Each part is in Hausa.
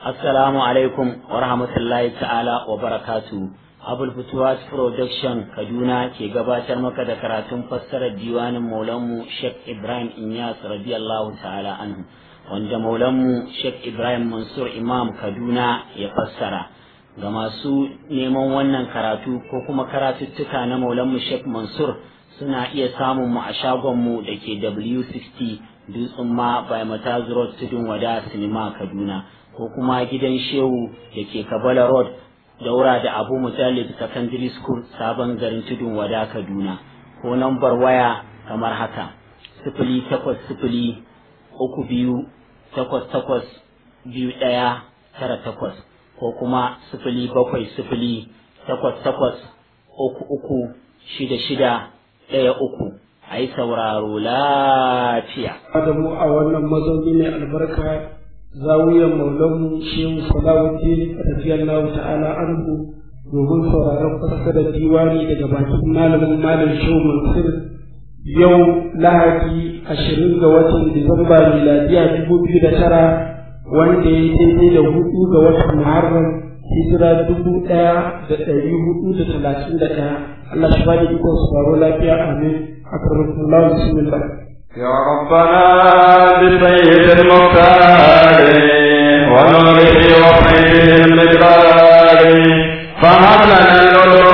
Assalamu alaikum wa rahmatullahi ta'ala wa barakatu. Abul Futuwas Production Kaduna ke gabatar maka da karatun fassarar diwanin Maulanmu Sheikh Ibrahim Inyas radiyallahu ta'ala anhu wanda Maulanmu Sheikh Ibrahim Mansur Imam Kaduna ya fassara. Ga masu neman wannan karatu ko kuma karatuttuka na Maulanmu Sheikh Mansur suna iya samun mu a shagonmu da ke W60 Dutsen ma by Mataz Road Tudun Wada Sinima Kaduna. ko kuma gidan shehu da ke kabala road daura da abu mujallid secondary school sabon garin tudun wada kaduna ko nambar waya kamar haka sifili takwas sifili uku biyu takwas takwas biyu ɗaya tara takwas ko kuma sifili bakwai sifili takwas takwas uku uku shida shida ɗaya uku a yi sauraro lafiya. Adamu a wannan mazauni mai albarka zawiyar maulanmu shehu salawuddin radiyallahu ta'ala anhu domin sauraron fassarar diwani daga bakin malamin malam shehu mansur yau lahadi ashirin ga watan disamba miladiya dubu biyu da tara wanda ya daidai da hudu ga watan muharram hijira dubu ɗaya da ɗari hudu da talatin da ɗaya Allah shi bani ikon sauraro lafiya amin akramakumullah bismillah يا ربنا بسيد المختار ونوره وخير المقدار فهب لنا العلوم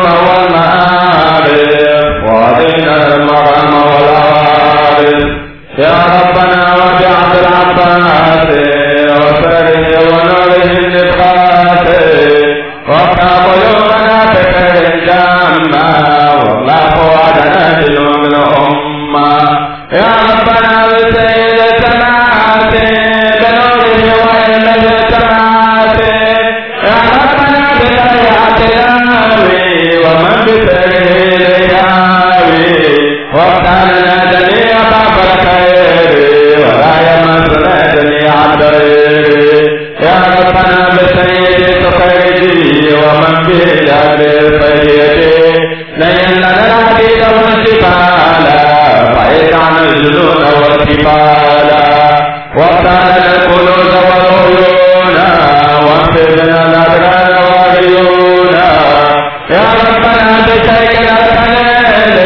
والمعارف وهدينا المرام والعارف يا ربنا وجعل العباس وسره ونوره النفاس وافتح قلوبنا بخير الجامع والله وعدنا باليوم الأمة يا ربنا بسيد السماوات بنوره وإن السماوات يا ربنا بطلعة الهاوي ومن بسيد الهاوي وافتح لنا جميع باب الخير ولا يمسنا جميع الضير يا ربنا بسيد سخيري ومن بجهل سيدي لين لنا الحديد والجبال بعيد عن الجنون والجبال وافتح لنا الكنوز والعيون واغفر لنا الأبرار والعيون يا ربنا بشيك الأسنان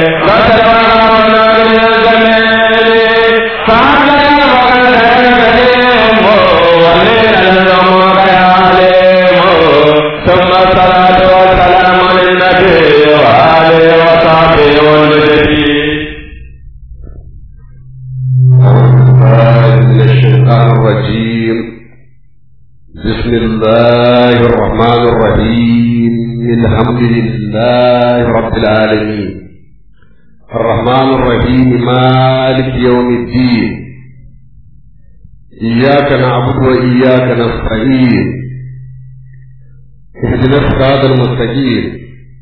وسلوانا من الجميل فعلنا وغنى الكريم ولينا الأمور يا عليم ثم الصلاة والسلام للنبي وآله وصحبه والمجدين من الشيطان الرجيم بسم الله الرحمن الرحيم الحمد لله رب العالمين الرحمن الرحيم مالك يوم الدين إياك نعبد وإياك نستعين اهدنا الصراط المستقيم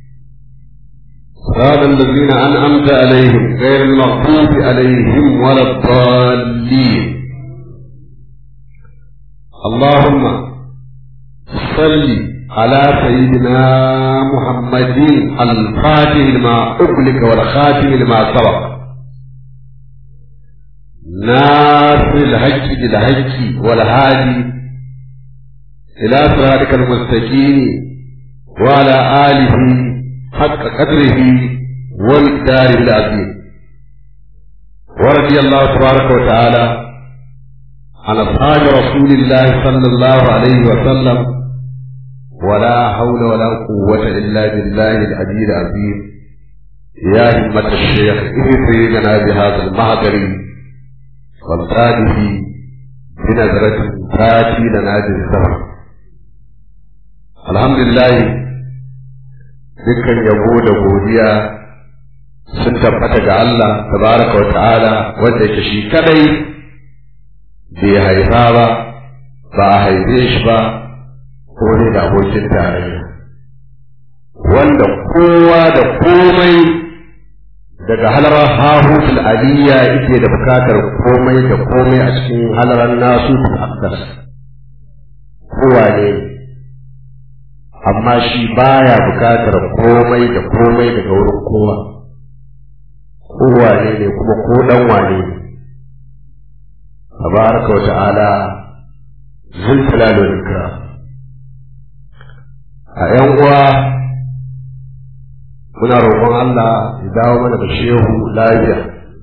صراط الذين أنعمت عليهم غير المغضوب عليهم ولا الضالين اللهم صل على سيدنا محمد الفاتح لما أغلق والخاتم لما سبق ناصر الحج بالحج والهادي إلى صراطك المستقيم وعلى آله حق قدره والدار العظيم ورضي الله تبارك وتعالى عن أصحاب رسول الله صلى الله عليه وسلم ولا حول ولا قوة إلا بالله العلي العظيم يا همة الشيخ اهدي لنا بهذا المهدر والتاته بنظرة تاتي لنا بالسبب الحمد لله dukkan yabo da godiya sun tabbata ga Allah tabaraka wa ta'ala wanda yake shi kadai bai haifa ba ba a haife shi ba ko ne da abokin tarayya wanda kowa da komai daga halarar hahutul aliyya yake da bukatar komai da komai a cikin halarar nasu akdas kowa ne amma shi baya bukatar komai da komai daga wurin kowa kowa ne ne kuma ko dan wane ne tabaraka wa ta'ala zuljalal wal ikram a yan uwa muna roƙon Allah ya dawo mana da shehu lafiya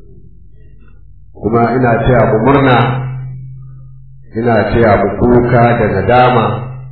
kuma ina taya mu murna ina taya mu kuka da nadama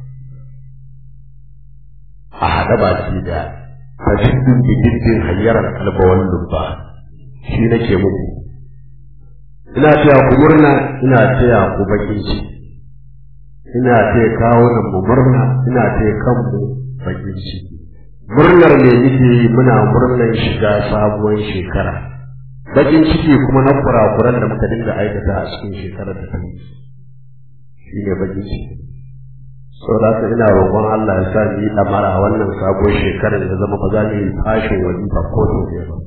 a haɗa baki da fashiddin bididdin hayyarar kalbawan lubba shi nake muku ina taya ku murna ina taya ku bakin ciki ina taya kawo nan mu murna ina taya kanmu bakin ciki murnar me muke yi muna murnar shiga sabuwar shekara bakin ciki kuma na kurakuran da muka dinga aikata a cikin shekarar da ta wuce shi ne bakin ciki sau da haka ina roƙon Allah ya sa ni ɗamara wannan sabuwar shekarar ya zama ba za mu yi fashin wajifa ko sau ɗaya ba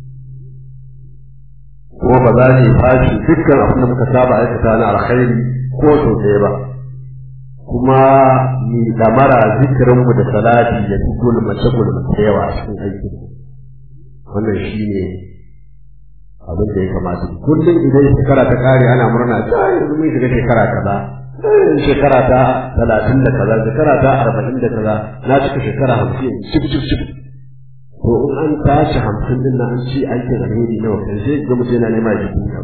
kuma ba za mu yi fashin dukkan abin da muka saba aikata na alkhairi ko sau ɗaya ba kuma ni ɗamara zikirinmu da salati ya fi gulmace gulmace yawa a cikin aikin wannan shi ne abin da ya kamata kullum idan shekara ta kare ana murna ta yanzu mun shiga shekara kaza shekara ta talatin da kaza shekara ta arba'in da kaza na cika shekara hamsin cif cif cif to in an tashi hamsin din na an ci aikin alheri nawa kan sai ga mutum yana nema ya kuka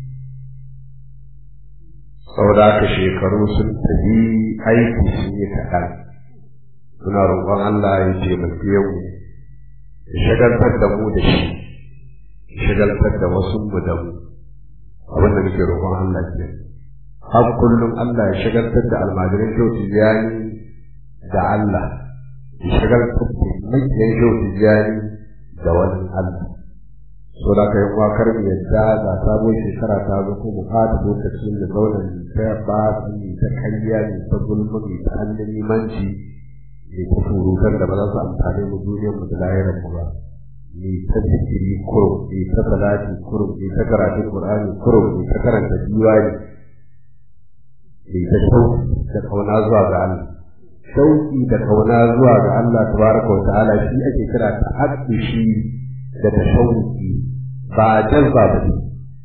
saboda haka shekaru sun tafi aiki sun yi kaɗan suna roƙon Allah ya taimake mu ya shagaltar da mu da shi shagaltar da wasu mu da mu abin da muke roƙon Allah ke har kullum Allah ya shagaltar da almajirin kyau tijani da Allah ya shagaltar da makiyan kyau tijani da wani Allah so da ka yi wakar mu yadda ga sabon shekara ta zo ko mu fata lokacin da zauna ne ta ba su ne ta kariya ne ta gulma ne ta hannun limanci ne ta surutar da ba za su amfani mu duniyar mu da lahirar mu ba ni ta zikiri kurum ni ta salati kurum ni ta karatun qur'ani kurum ni ta karanta diwani ni ta shauki da kauna zuwa ga Allah shauki da kauna zuwa ga Allah tabaraka wa ta'ala shi ake kira ta haƙƙi shi da ta shauki ba jazba ba ne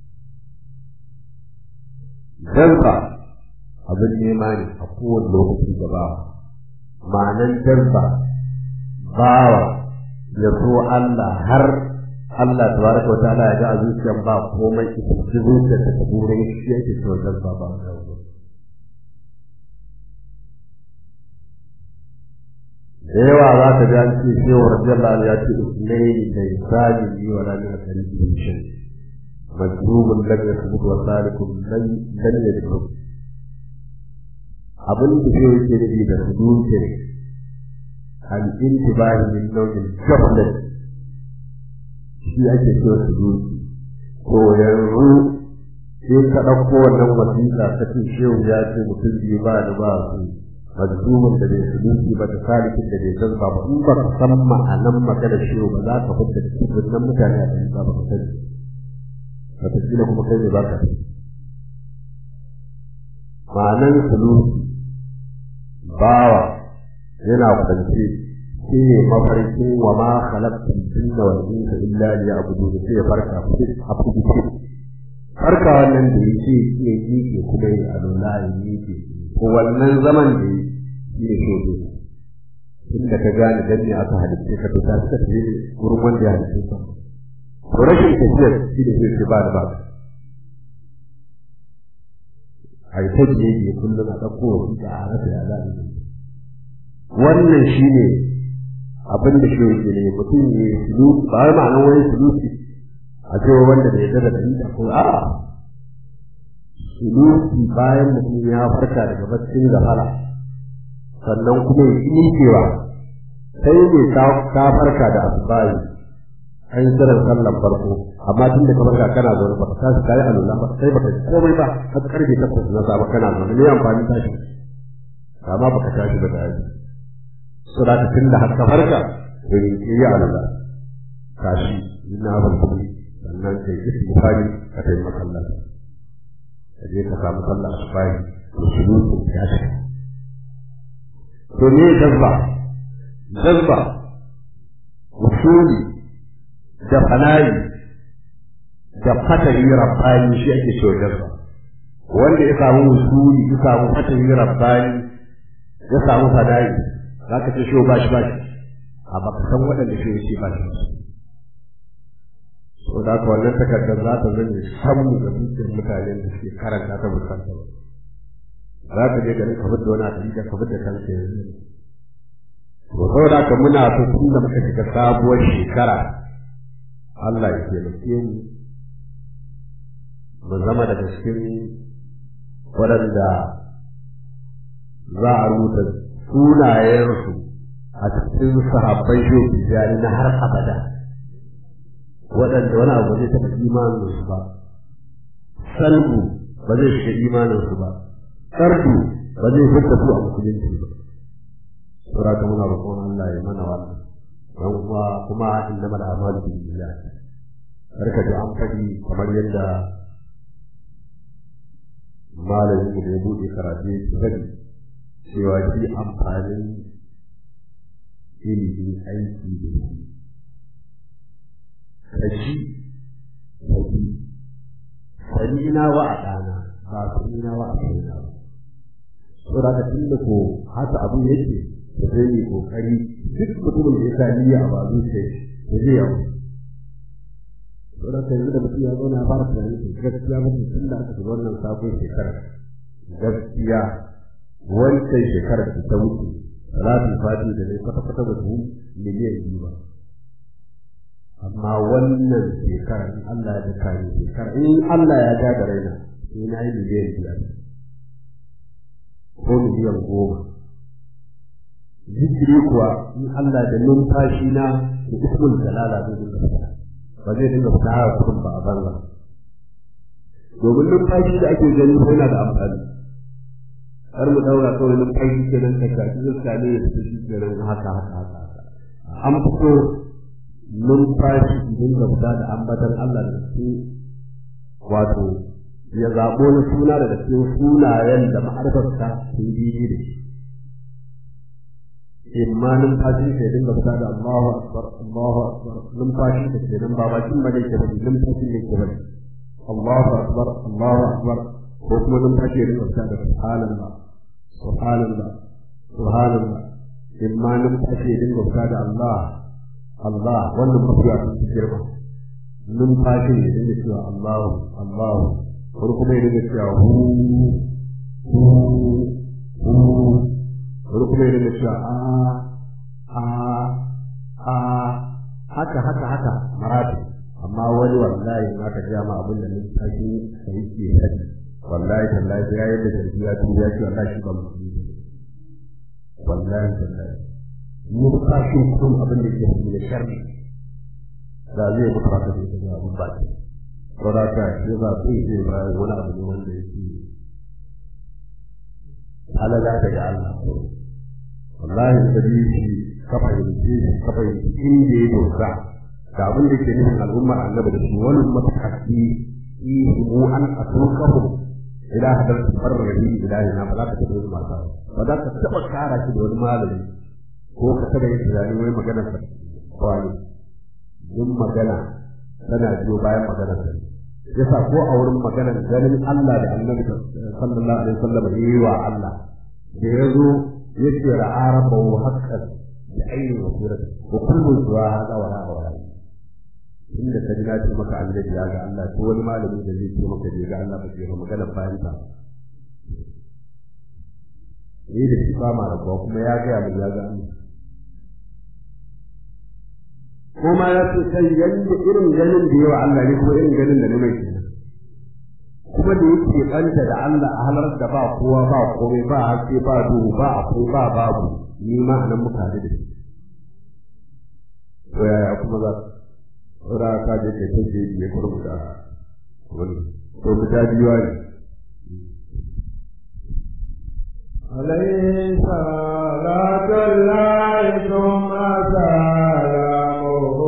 jazba abin nema ne a kowane lokaci gaba ma'anan jazba bawa ya so Allah har Allah tabaraka wa ta'ala ya ga a zuciyar ba komai ita ce zuciyar ta ta bure shi yake so jazba ba da yawa za ka ji an ce shehu radiyallahu ya ce usnai da isani yi wa ranar karibi da shi majrubun lam yasbut wa salikun lam lam yadkhul abin da shehu yake nufi da suduke al intibahi min nawmin ghaflat shi ake cewa suduke to yanzu sai ka ɗauko wannan wasiƙa ta ce shehu ya ce mutum biyu ba da ba su majzumin da bai suluki ba da salikin da bai san ba in ba ka san ma'anan magana shi ba za ka fita cikin nan mutane a cikin ba ka sani wataƙila kuma kai ne ba ka ma'anan suluki bawa yana kwance shi ne mafarkin wa ma khalaqtul jinna wal insa illa liya'budun sai ya farka a fuduce farka wannan da yake ya yi kuma ya alula ya yi ko wannan zaman da yi shi ne shodo inda ka gane dan ne aka halitta ka fita suka tafi wurin wanda ya halitta ka to rashin tafiyar shi ne zai ba da ba a yi ta biye biye kullum a ɗauko wa da a rasa ya za a yi wannan shi ne abin da shi yake ne mutum ne suluki ba wai ma'anar wani suluki a cewa wanda bai yarda da dalila ko a'a suluki bayan mutum ya farka daga baccin gafara sannan kuma ya yi cewa sai ne ka farka da asubahi an yi tsirin sallan farko amma tun da ka farka kana zaune ba ka tashi kayi alula ba sai baka komai ba har karfe takwas na safe kana zaune ne amfani tashi amma baka tashi ba da yaji so da tun da har ka farka to yi yi alula tashi ina farko sannan kai istighfari ka tafi masallaci ka je ka samu sallah asubahi to sulukin ya shiga to ne jazba jazba usuli da fanayi da fatari rabbani shi ake cewa jazba wanda ya samu usuli ya samu fatahi rabbani ya samu fada'i za ka ce shi ba shi ba shi a baka san waɗanda shi ce ba shi so da haka wannan takardar za ta zane samu ga dukkan mutanen da suke karanta ta bukata za ka je garin ka fita wani hadisi ka fita kanka yanzu to saboda haka muna so tun da muka shiga sabuwar shekara Allah ya taimake mu mu zama daga cikin waɗanda za a rubuta sunayensu a cikin sahabban shoki jari na har abada waɗanda wani abu zai taɓa imaninsu ba salbu ba zai shiga imaninsu ba sardu ba zai fita su a musulunci ba sura ta muna roƙon Allah ya mana wannan don kuma kuma innama al'amalu bin billah karka ji an faɗi kamar yadda malamin da ya buɗe karatu ya faɗi cewa shi amfanin ilimi aiki da shi kaji kaji sani na wa a ɗana ba sani na wa a ɗana ba saboda haka tun da ko haka abu yake da zai yi kokari duk mutumin da ya sa niyya a bazu sai da zai yawo saboda haka yanzu da mutum ya zauna ya fara tunani to gaskiya mutum tun da aka shiga wannan sabon shekara gaskiya wancan shekarar da ta wuce salatin fati da ne kwata-kwata ba su miliyan biyu ba amma wannan shekara in Allah ya daka ni shekara in Allah ya ja da raina sai na yi miliyan biyar ko miliyan goma zikiri kuwa in Allah da numfashi na da ismul jalala zai dinga fita ba zai dinga fita haka kurum ba a banza domin numfashi da ake gani ko yana da amfani har mu daura kawai numfashi kenan ka shafi zuciya ne ya fita shi kenan haka haka haka an fito numfashi idan ka fita da ambatan Allah da su wato ya zaɓo na suna daga cikin sunayen da ma'arfarsa sun bibi da shi imma numfashi ka dinga fita da Allahu akbar Allahu akbar numfashi ka ke nan ba bakin ba ne ke bari numfashi ne ke bari Allahu akbar Allahu akbar ko kuma numfashi ya dinga fita da subhanallah subhanallah subhanallah imma numfashi ya dinga fita da Allah Allah wannan mafiya sun fi girma numfashin ya dinga cewa Allahu Allahu wani kuma ya dinga cewa hu hu hu wani kuma ya dinga cewa a a a haka haka haka marati amma wani wallahi in aka ja ma abin da numfashi ka yi ke hadi wallahi tallahi ya yadda tarbiya tu ya ce wallahi shi ba musulmi wallahi tallahi numfashin kun abin da ke da sharri da zai mutu ba ta da ita abin ba ce saboda ka shi ba sai zai ba wani abu ne wanda yake halala daga Allah wallahi sabi shi ka fahimci shi ka fahimci inda ya dosa ga abin da ke nufin al'ummar annabi da shi wani mataki ihimu an atukahu ila hadar tabarrahi ilahi na ba za ka taɓa yin mata ba za ka taɓa kara shi da wani malami ko ka taɓa yin tunani wai maganar sa wani yin magana tana biyo bayan maganar sa yasa ko a wurin maganar ganin Allah da annabi sallallahu alaihi wasallam yi wa Allah da ya zo yake ra'a rabbahu haqqan da ainihin wasirati wa kullu zuwa hada wa ra'a wa inda ka ji na ce maka annabi ya ga Allah ko wani malami da zai ce maka bai ga Allah ba ke ba maganar bayan ta ni da shi ba ma rabuwa kuma ya gaya min ya ga Allah ko ma ya ce kai yanda irin ganin da yawa Allah ne kuma irin ganin da na mai kenan kuma da yake kanta da Allah a halar da ba kowa ba komai ba haske ba duhu ba akwai ba babu ni ma anan muka da shi to yaya kuma za ra ka je kai take ne kurbu da wani to mu ta biyo ne عليه صلاة الله ثم سلامه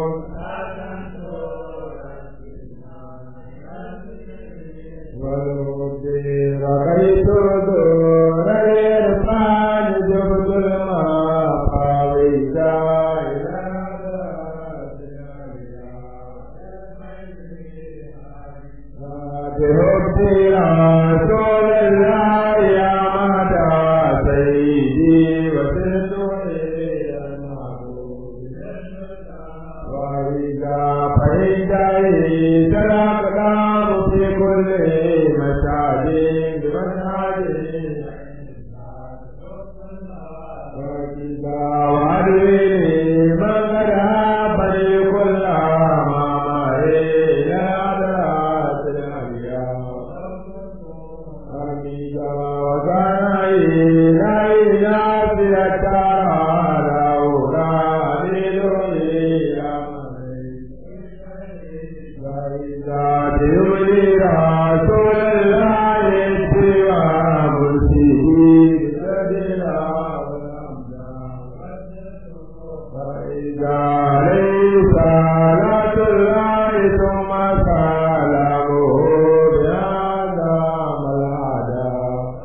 والمدير رأيت دون الإرفان جبت المقاوي بحب عليه صلاة الله ثم سلامه بهذا ملعدا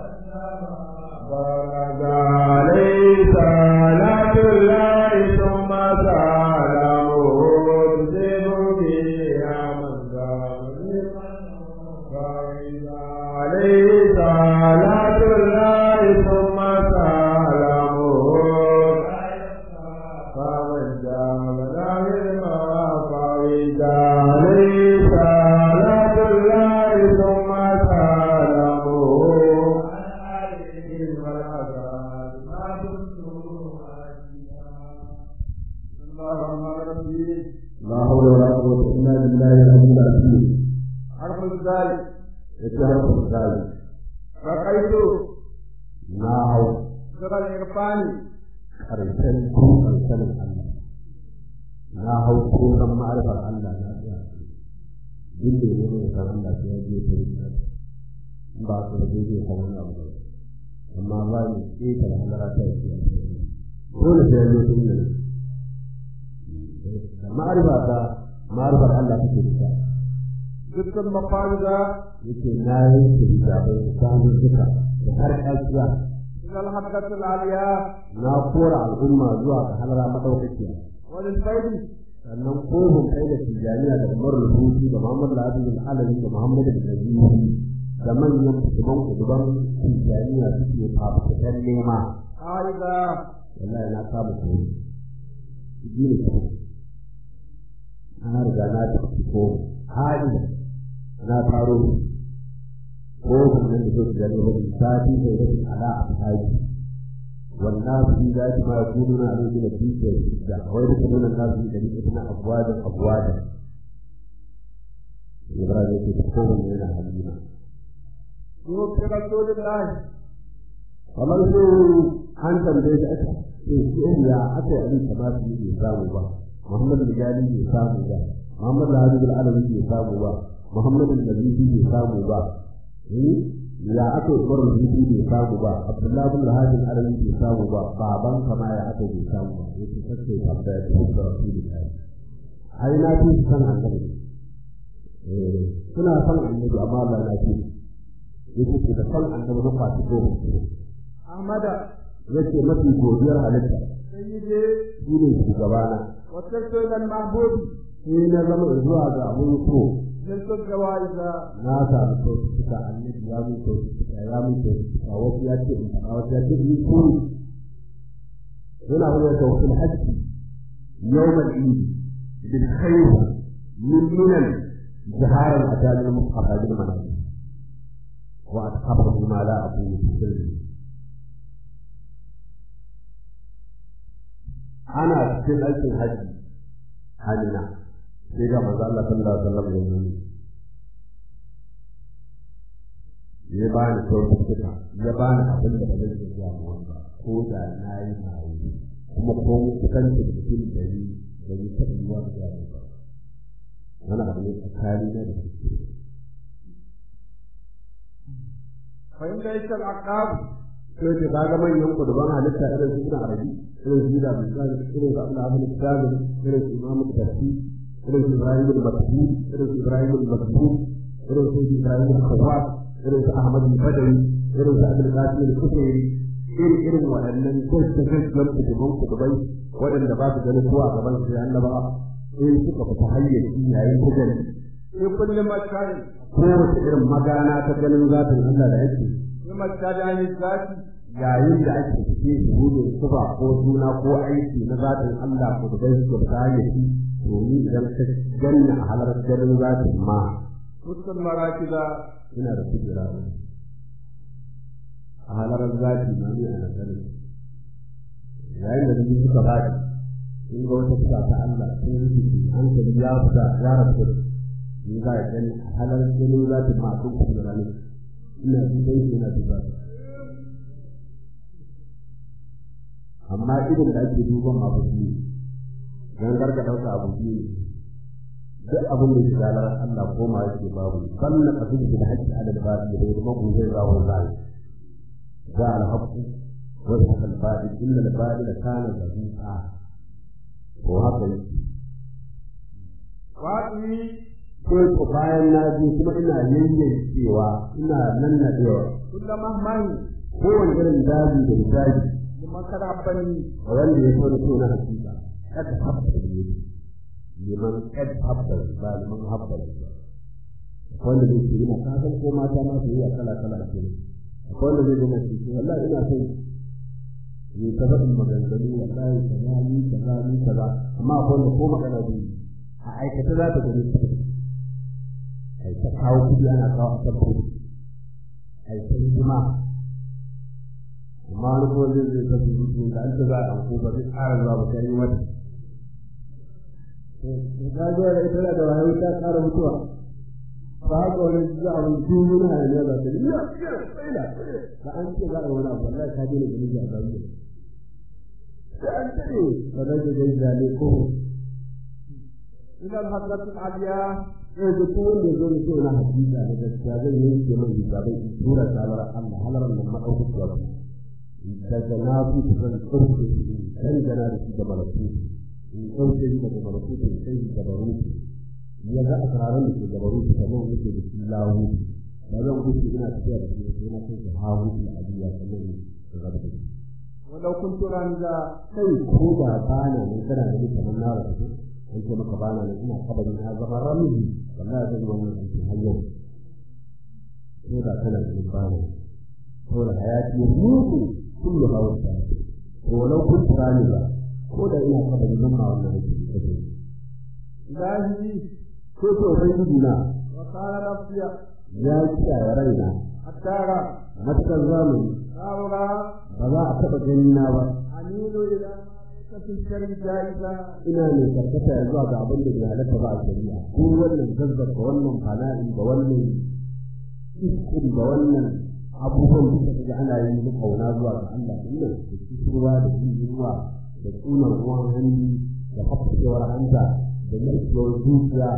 بارك عليه صلاة الله ثم سلامه تجيب بها من بارك عليه صلاة الله ثم سلامه فمن جاب له ما فإذ عليه صلاة الله ثم سلامه لا حول ولا قوة إلا بالله العلي العظيم حرف الزال يتهرب الثالث رقيت ناو شغل إرفاني karshen kukan sanin Allah na hau kukan ma'arifar Allah na tsaya duk da ne mai san Allah sai ya je ta yi in ba su da zai san wani abu ba amma ba ni ƙeta da halara ta yi dole sai ya je tun da da ma'arifa ta ma'arifar Allah take da ta dukkan mafariza yake na yi da bai da samun duka da har ƙasiya إلى الحلقة العالية na kora al'umma zuwa ga halara madaukakiya وللفيض sannan kohun kai da tijaniya da umar rubuci da muhammad al-adil al-alawi da muhammad al-nabiyi da manyan kuduban kuduban tijaniya suke fafutukan nema عائدة wallahi na kama koyi ji ne ko na riga na tafi ko hali na faro kohun nan da zai tijaniya wani sati da rashin ala a haji والناس في ذات ما يكونون عليه من الدين والإبداع ويدخلون الناس في طريقتنا أفواجا أفواجا إبراهيم يتكون من الحليمة يوفي رسول الله kamar sai an tambaye da aka ce ya aka yi abin kamar su bai samu ba Muhammad Rijali bai samu ba Muhammad Al-Hadid Al-Alawi bai samu ba Muhammad Al-Nabibi bai samu ba ya aka yi Umar Rubutu bai samu ba Abdullahi bin Al-Hadid Al-Alawi bai samu ba baban kama ya aka bai samu ba yake kace tambaya ta da Rasulullahi ai na fi san annabi eh suna san annabi amma Allah na fi yake da san annabi ba fa ko أحمد yace mafi godiyar halitta سيدي shi ne shugabana وصلت إلى المحبوب sai na zama zuwa ga abun so نلت الجوائز na samu kyaututtuka annabi ya mun kyaututtuka ya mun kyaututtuka wasu ya ce in faɗa wasu ya ce in kuri yana wani tawfil hajji yawmal eid bil khair min minan jaharan atalil mustafa bil manazil wa atqabu ma la aqulu fi sirri ana cikin aikin hajji halina sai ga manzo Allah sallallahu alaihi wasallam ya nuni ya ba ni kyaututtuka ya ba ni abin da ba zai iya zuwa mu wanda ko da na yi na yi kuma ko kusanci da cikin dari da ni taɓa yi wa da ya ba wani abu ne tsakani na da kuskure فإن ليس العقاب sai ce ka ga manyan kuduban halitta irin su suna arabi irin su da misali irin su abin abin kitabin irin su imamu tafi irin su ibrahim al-maktu irin su ibrahim al-maktu irin su ibrahim al-khawat irin su ahmad al-badawi irin su abdul qasim al-kufairi irin irin waɗannan gaske gaskiyar kuduban kudubai waɗanda ba su ganin kowa gaban su ya annaba in suka fita hayyaci yayin kujan في كل مكان kowace irin magana ta ganin zatin Allah da yake في مكان عن الذات yayin da ake fice shahudin kuba ko suna ko aiki na zatin Allah ko da bai da kayayyaki domin idan ka ganna a halar ganin zatin ma وسط المراكز ina da kujera a halar zati ma ni ana ganin yayin da ni suka bada in ga wata kusa ta Allah sun rubuce hankali ya fita ya rabu ni za a gani a halar ganin zatin ma sun kujera ne ina dubai ina dubai amma irin da ake duban abu biyu dan garka dauka abu biyu duk abin da shiga lar Allah ko ma yake babu sannan abin da haƙƙi ala da babu da kuma ku zai zawo zai za al haqq wa al batil illa al batil kana zabuqa ko haka yi waɗi sai ko bayan na je kuma ina yayyancewa ina nannadewa kullum mahmani kowane irin daji da daji kuma kada bani a wanda ya so da so na hakika kada habbar ne liman kad habbar ba liman habbar wanda zai ce ina ka san ko mata ma su yi a kala kala ke akwai wanda zai gina ce wallahi ina son ni ta faɗin maganganu wallahi kaza ni kaza ni kaza amma akwai wanda ko magana zai yi a aikata za ta gani ta ai ta kawo kudi ana kawo a tabbata ai ta hidima amma wani kuma zai zai ta su da an ta za a ko ba zai ƙara zuwa ba ta yi wata ga zuwa da ita da wahayi ta ƙara mutuwa ba haka wani za a wani duk wani hayaniya za ta yi ya tsaila da an ce za a yi wani abu wallahi ka je da gani a zariya sai an tare ba zai da gaisa ne ko ila al-hadratul aliya sai da ko wanda zo ne sai na hakika da gaskiya zan yi ke mai hisabai in tura sabar Allah halaran nan madaukakiya ba daga na fi kusan ɗauke shi kan gana da shi da malaku in ɗauke shi daga malaku da sai shi da barutu ya ga asararan da ke da barutu kamar yake da shi lahu ba zan gudu ina tafiya da shi sai na kai da hawu da aliya kamar ne da gaba da shi walau kuntu ranza kai ko da bana ne kana da ni kamar na rasu an ce maka bana ne ina kabari na zama ramiji wallahi zan yi wannan aikin har yau ko da kana da ni bana ko da hayati mutu kullu hawa ta ko walau kuntu raniza ko da ina kabari zan ma wannan aikin da kai ilahi ko to ubangiji na wa qala nafsiya ya kiyaye raina attara matakar zamani saura ba za a taɓa gani na ba amilu ila kasin shari jaiza ina ne karkata ya zuwa ga abin da bai halatta ba a shari'a ko wannan zazzaka wannan fana'i da wannan iskun da wannan abubuwan da suka ga ana yi na kauna zuwa ga Allah din nan da kusurwa da yunwa da tsunan ruwan hannu da hafsewar hanta da narkewar zuciya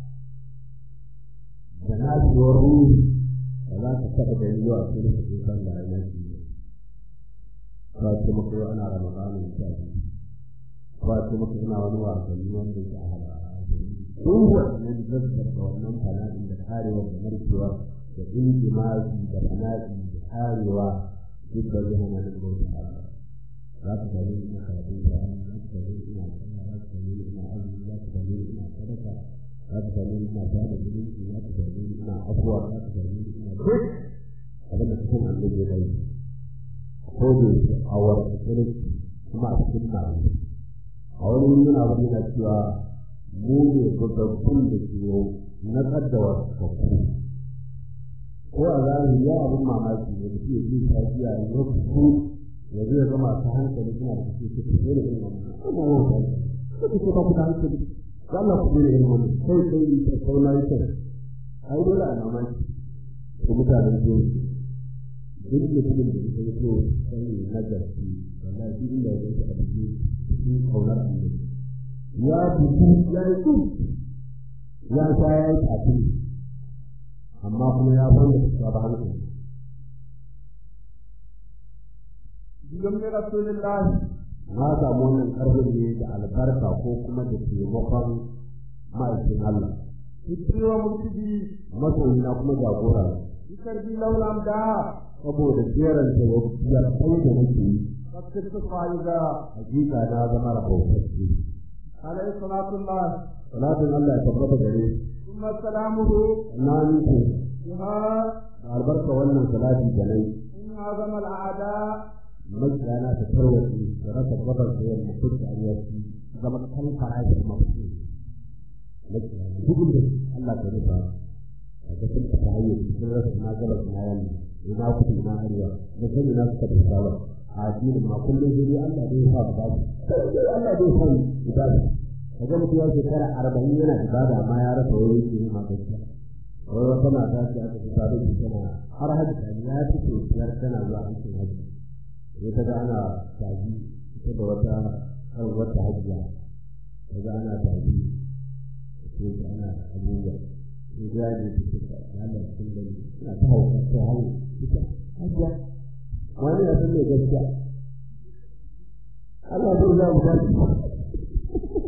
da nashewar ruhi ba za ka taɓa gani zuwa sai da kake san da rayuwa ce ba ce maka yau ana ramadanin ta ba ce maka ina wani wasanni wanda ya hala duk wannan zazzar da wannan fana'in da karewa da narkewa da injimazi da fana'i da karewa duk da zai hana da bauta za ka gani ina karatun Qur'ani za ka gani ina sallah za ka gani ina azumi za ka gani ina sadaka za ka gani ina bada zumunci za ka gani ina afuwa za ka gani ina duk abin da kusan annabi ya yi ko da yake a wani kirki kuma a cikin namu a wani wuri yana wani yana cewa mu ne gaggabbun da ke na kaddawa kakku ko a zahiri ya abin mamaki ne da ke jin tafiya ya kuku ya zai ga masu hankali suna da suke ce ku dole irin wannan kuma wata ko ku ba ku da hankali ga Allah ku dole irin wannan sai sai ta kauna ita ai dole a mamaki ko mutanen jiya duk mutumin da ya so sani na gaske wallahi duk inda ya ga abu cikin kaunar annabi ya buku ya yi su ya sha ya yi tafi amma kuma ya banda su ba hankali Bigan mai Rasulullah na samu wannan karfin ne da albarka ko kuma da taimakon ma'aikin Allah Fitri wa murtidi masoyi na kuma jagora Bikar bi laulam da saboda jeran da ya kai da nake yi Fakir su fa'iza hakika na zama rahotacce Alayhi salatullah salatin Allah ya tabbata gare Summa salamuhu na nufi Biha da albarka wannan salati da nai In azama al'ada makiyana ta tarwace da rasa gabar da yamma duk da ayyaki zama kan farashi mafi makiyana duk da Allah ta rufa a cikin ta hanyar cikin rasa na gabar na yamma ina kudu ina arewa da sani na suka fi sawa a addinin ma kullum sai dai Allah dai ya sa ba sai Allah dai ya sa ibada kaga mutum ya shekara arba'in yana ibada ma ya rasa wani yake ma gaskiya wai wata mata ce aka fi sabon tana har hajji ya fito biyar tana zuwa aikin hajji sai ta ga ana taji ita da wata kan wata hajiya ta ga ana taji sai ta ana abubuwa sai ga yaji ta ce ta Allah sun gani ina ta hauka ta hau ita hajiya wani ya san mai gaskiya Allah zai za mu tashi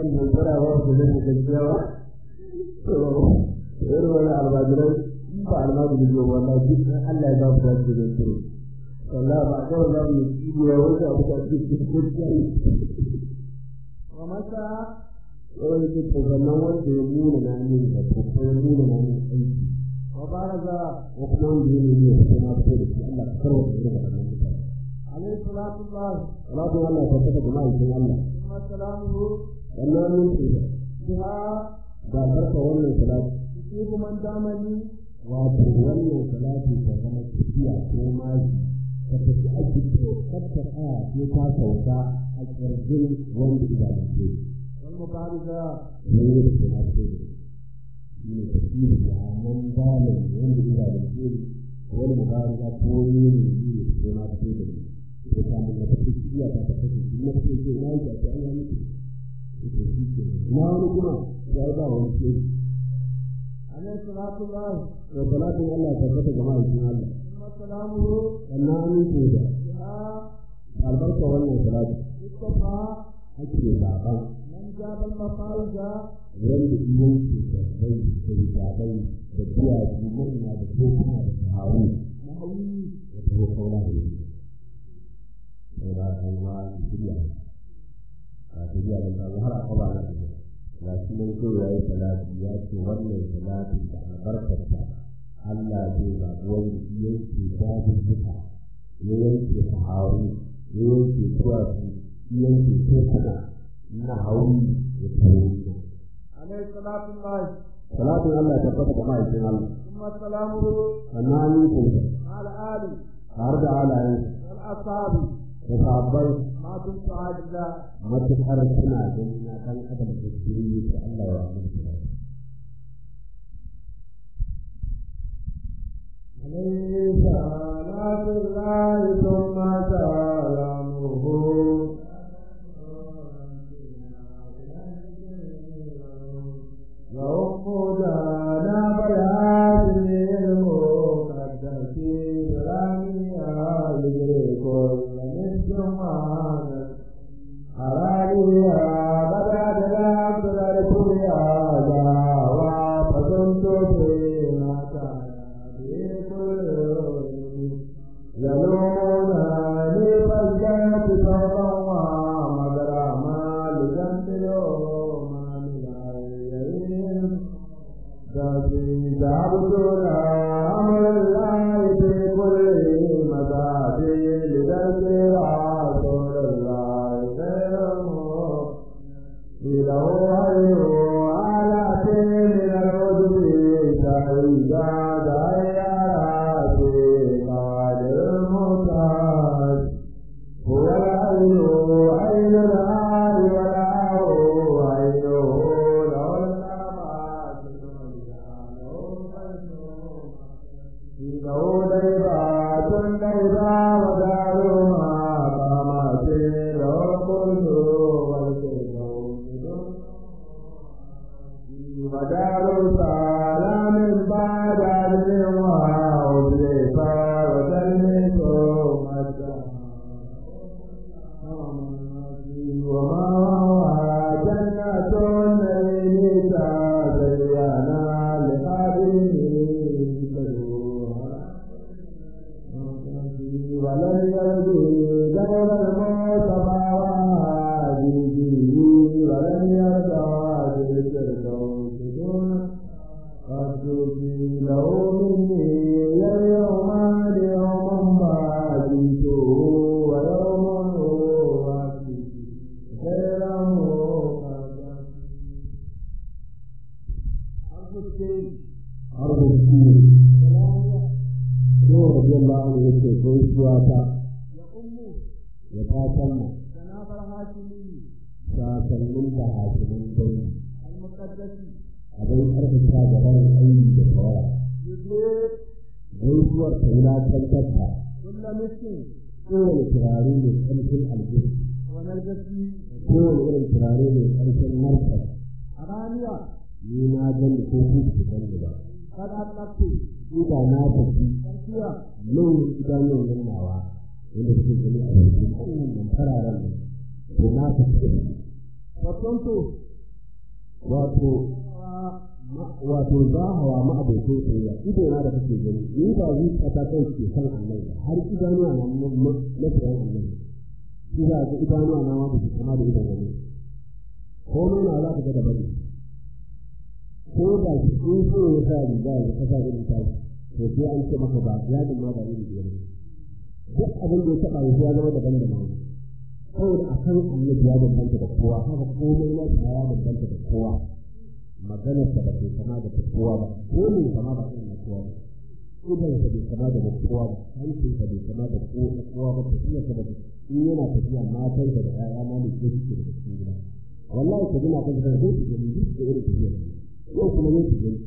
su mai tsara ba su zai gaskiya ba to irin wani almajirai ba almajiri ne wannan duk Allah ya ba su da su da su wallahi ba ga wannan ne shi ne wanda abu da ke cikin gaskiya ومتى wani ke tsoganan wanda ya nuna na ne da kuma ya nuna na ne aiki وبارز ko kuma wanda ya nuna ya fito na fito da shi Allah ka karwa da irin wannan mutane عليه صلاة الله salatu Allah ta saka jama'a cikin Allah ثم سلامه wannan mun ce بها da barka wannan salatu يصيب من دامني wato wannan salatu ta zama tafiya ko maji ka tafi aiki to kakka tsaya sai ta sauka a ƙirjin wanda idanunce والمبارزة ne da ke na ce da shi ne tafiyar da nan zalim wanda idanunce wani mubaraza ko ne ne ne ko na ce da ni ko ta mun da tafi iya ta tafi shi na ce ce na yi ta an yi miki na wani kuma ya ba wani ce عليه صلاة الله da salatin Allah ta tabbata jama'a cikin Allah ثم سلامه sannan amince da بها albarka wannan salatu يصطفى ake zaɓa من جاب المفارج wanda iyan ke sabbai da zaɓai da duwatsu manya da kokuna da sahawu نهوي da taho kaula da yi sai da kan ma shirya a shirya da kan har aka ba na ga shi nan so yayi salati ya ce wannan salati da albarkarta Allah zai zaɓi wanda iyan ke dadin duka ya yanke sahawu ya yanke duwatsu ya yanke kokuna na hauri da taho عليه صلاة الله salatin Allah ya tabbata da ma'aikin Allah ثم سلامه sannan amincin على آله har da halayen والأصحاب da sabbai ما دمت عاجزا matuƙar suna gani na ɗan adam da ke yi da Allah ya amince da shi. عليه صلاة الله ثم سلامه يوم جانا بيان المقدس برامي آل كل من جمعنا حراريا بدأت العبد الكليا جاوا فكنت فيما كان بكل يلومونني فالجنة سوطا ومدراما لجنة اليوم من عيين ذاتي تعبدنا أمر الله في كل مداتي لذلك رسول الله خير له غير آلات من العذب سعيدا دائرات قادر المتاج هو العين عين الآل والآه عينه له النعمات إنه ليبات ليبا ودارها قامت له الكل والكون ودار سلام بعد عدل وعزفا وتلمس مجدا وما هو جنة النعيم تزينا لقدره ولن يرجو جبل المصطفى وعاجزه ولن يرجع بالفردوس دون قدسي له مني يوم ليوم بعدته ويوم هو خيره arziki ko radiyallahu anhu yake ko suwa ta ya ta sanna جناب الهاشمي sasannin da hasimin dai المقدس abin karfafa da barin aiki da tawaya يدير gaisuwar ta wulakantar ta كل مسكين kowane turare mai ƙarfin aljihu ونرجسي kowane irin turare mai ƙarfin martar أرانيا ni na gani ko ku ku gani ba قد أطلقت ina na tafi تركيا nan idanun nan nawa wanda suke gani a yanzu nan fararen nan to na tafi da su فكنت wato wato za hawa ma abokin soyayya ido na da kake gani ni ba zuciya ta kai ke san Allah ba har idanuwa na na tsayan Allah shi za ga idanuwa na ma ba su kama da idan wani ko nuna za ka ga da bane ko da shi in so ya sa riga ya kasa da ta to sai an ce maka ba ya da ma ba ni da duk abin da ya taba ya zama daban da mai saboda a san annabi ya danganta da kowa haka komai na ya danganta da kowa maganar sa ba ke kama da kowa ba dole kama ba irin na kowa ba idan sa bai kama da kowa ba hancin sa bai kama da kowa ba tafiya sa ba in yana tafiya matan sa da ƴaƴa ma ne ke suke da cikin gida wallahi ka gina kan zai su gani duk da irin tafiya yau kuma ne su gani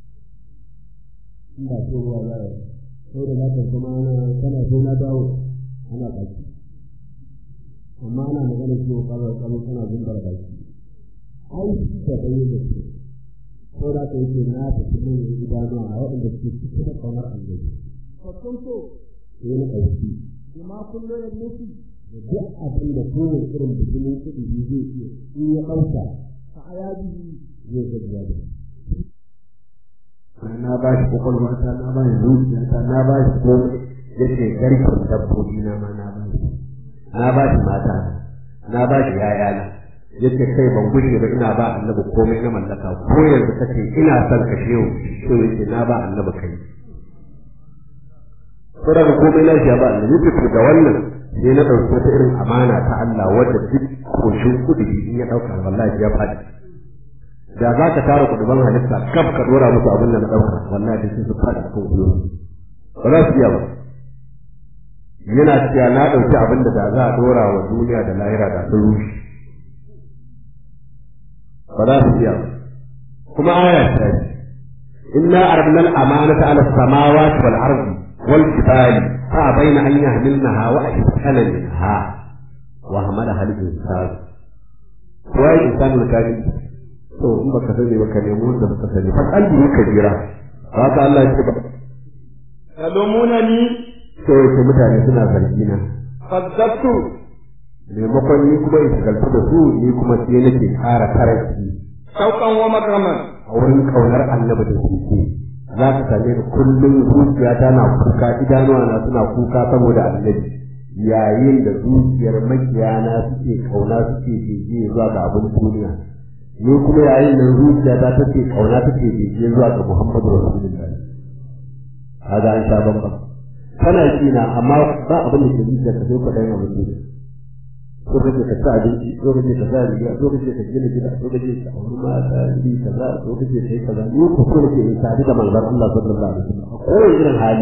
in ba so ruwa za a sai da za ka kuma ana kana so na dawo ana baki amma ana magana cewa kawai kawai kana zumbar baki ai da ɗaya da su ko da ka yake na ta fi nan idanuwa a waɗanda suke cikin da ƙaunar annabi Fakkun so, sai na ɗauki bima kullu ya nufi, da duk abin da kowane irin bijimin kuɗi zai iya in ya ɗauka fa ayabihi, zai gajiya da na ba shi kwakwalwata na ba shi zuciyata na ba shi komai yake garkin dabbobi na ma na ba shi na ba shi mata na ba shi yayana yake kai ban gushe ba ina ba annabi komai na mallaka ko yanzu kace ina son ka shehu to yake na ba annabi kai ko daga komai na shi ya ba annabi yake da wannan sai na ɗauki wata irin amana ta Allah wadda duk koshin kudi in ya ɗauka wallahi ya faɗi da za ka tara kuduban halitta kaf ka dora musu abin da na ɗauka wallahi da su faɗi a kan kuyoyi ba za su iya ba yana cewa na ɗauki abin da da za a dora wa duniya da lahira da sun rushe ba za su iya ba kuma aya ta yi inna arabna al-amanata ala samawati wal ardi wal jibali fa bayna an yahmilnaha wa ashqala minha wa hamalaha al-insan wa insanul karim to in baka sani baka nemi wanda baka sani fa kalbi ka jira haka Allah ya ce ba Yalumunani to yake mutane suna zargi na fazzabtu maimakon ni kuma in shagaltu da su ni kuma sai nake ƙara karaki shauƙan wa makraman a wurin ƙaunar annabi da suke za ka same ni kullum zuciyata na kuka idanuwa na suna kuka saboda annabi yayin da zuciyar makiyana suke kauna suke bege zuwa ga abin duniya ni kuma yayin nan zuciyata take kauna take bege zuwa ga Muhammadu Rasulullahi kaga an sha bambam kana kina amma ba abin da ke zuciya ka sai kwaɗayin abin duniya ko kake ka sa abinci ko kake ka sa riga ko kake ka gina gida ko kake ka auri mata iri kaza ko kake kai kaza ni ko so nake in sadu da manzon Allah sallallahu alaihi wasallam a kowane irin hali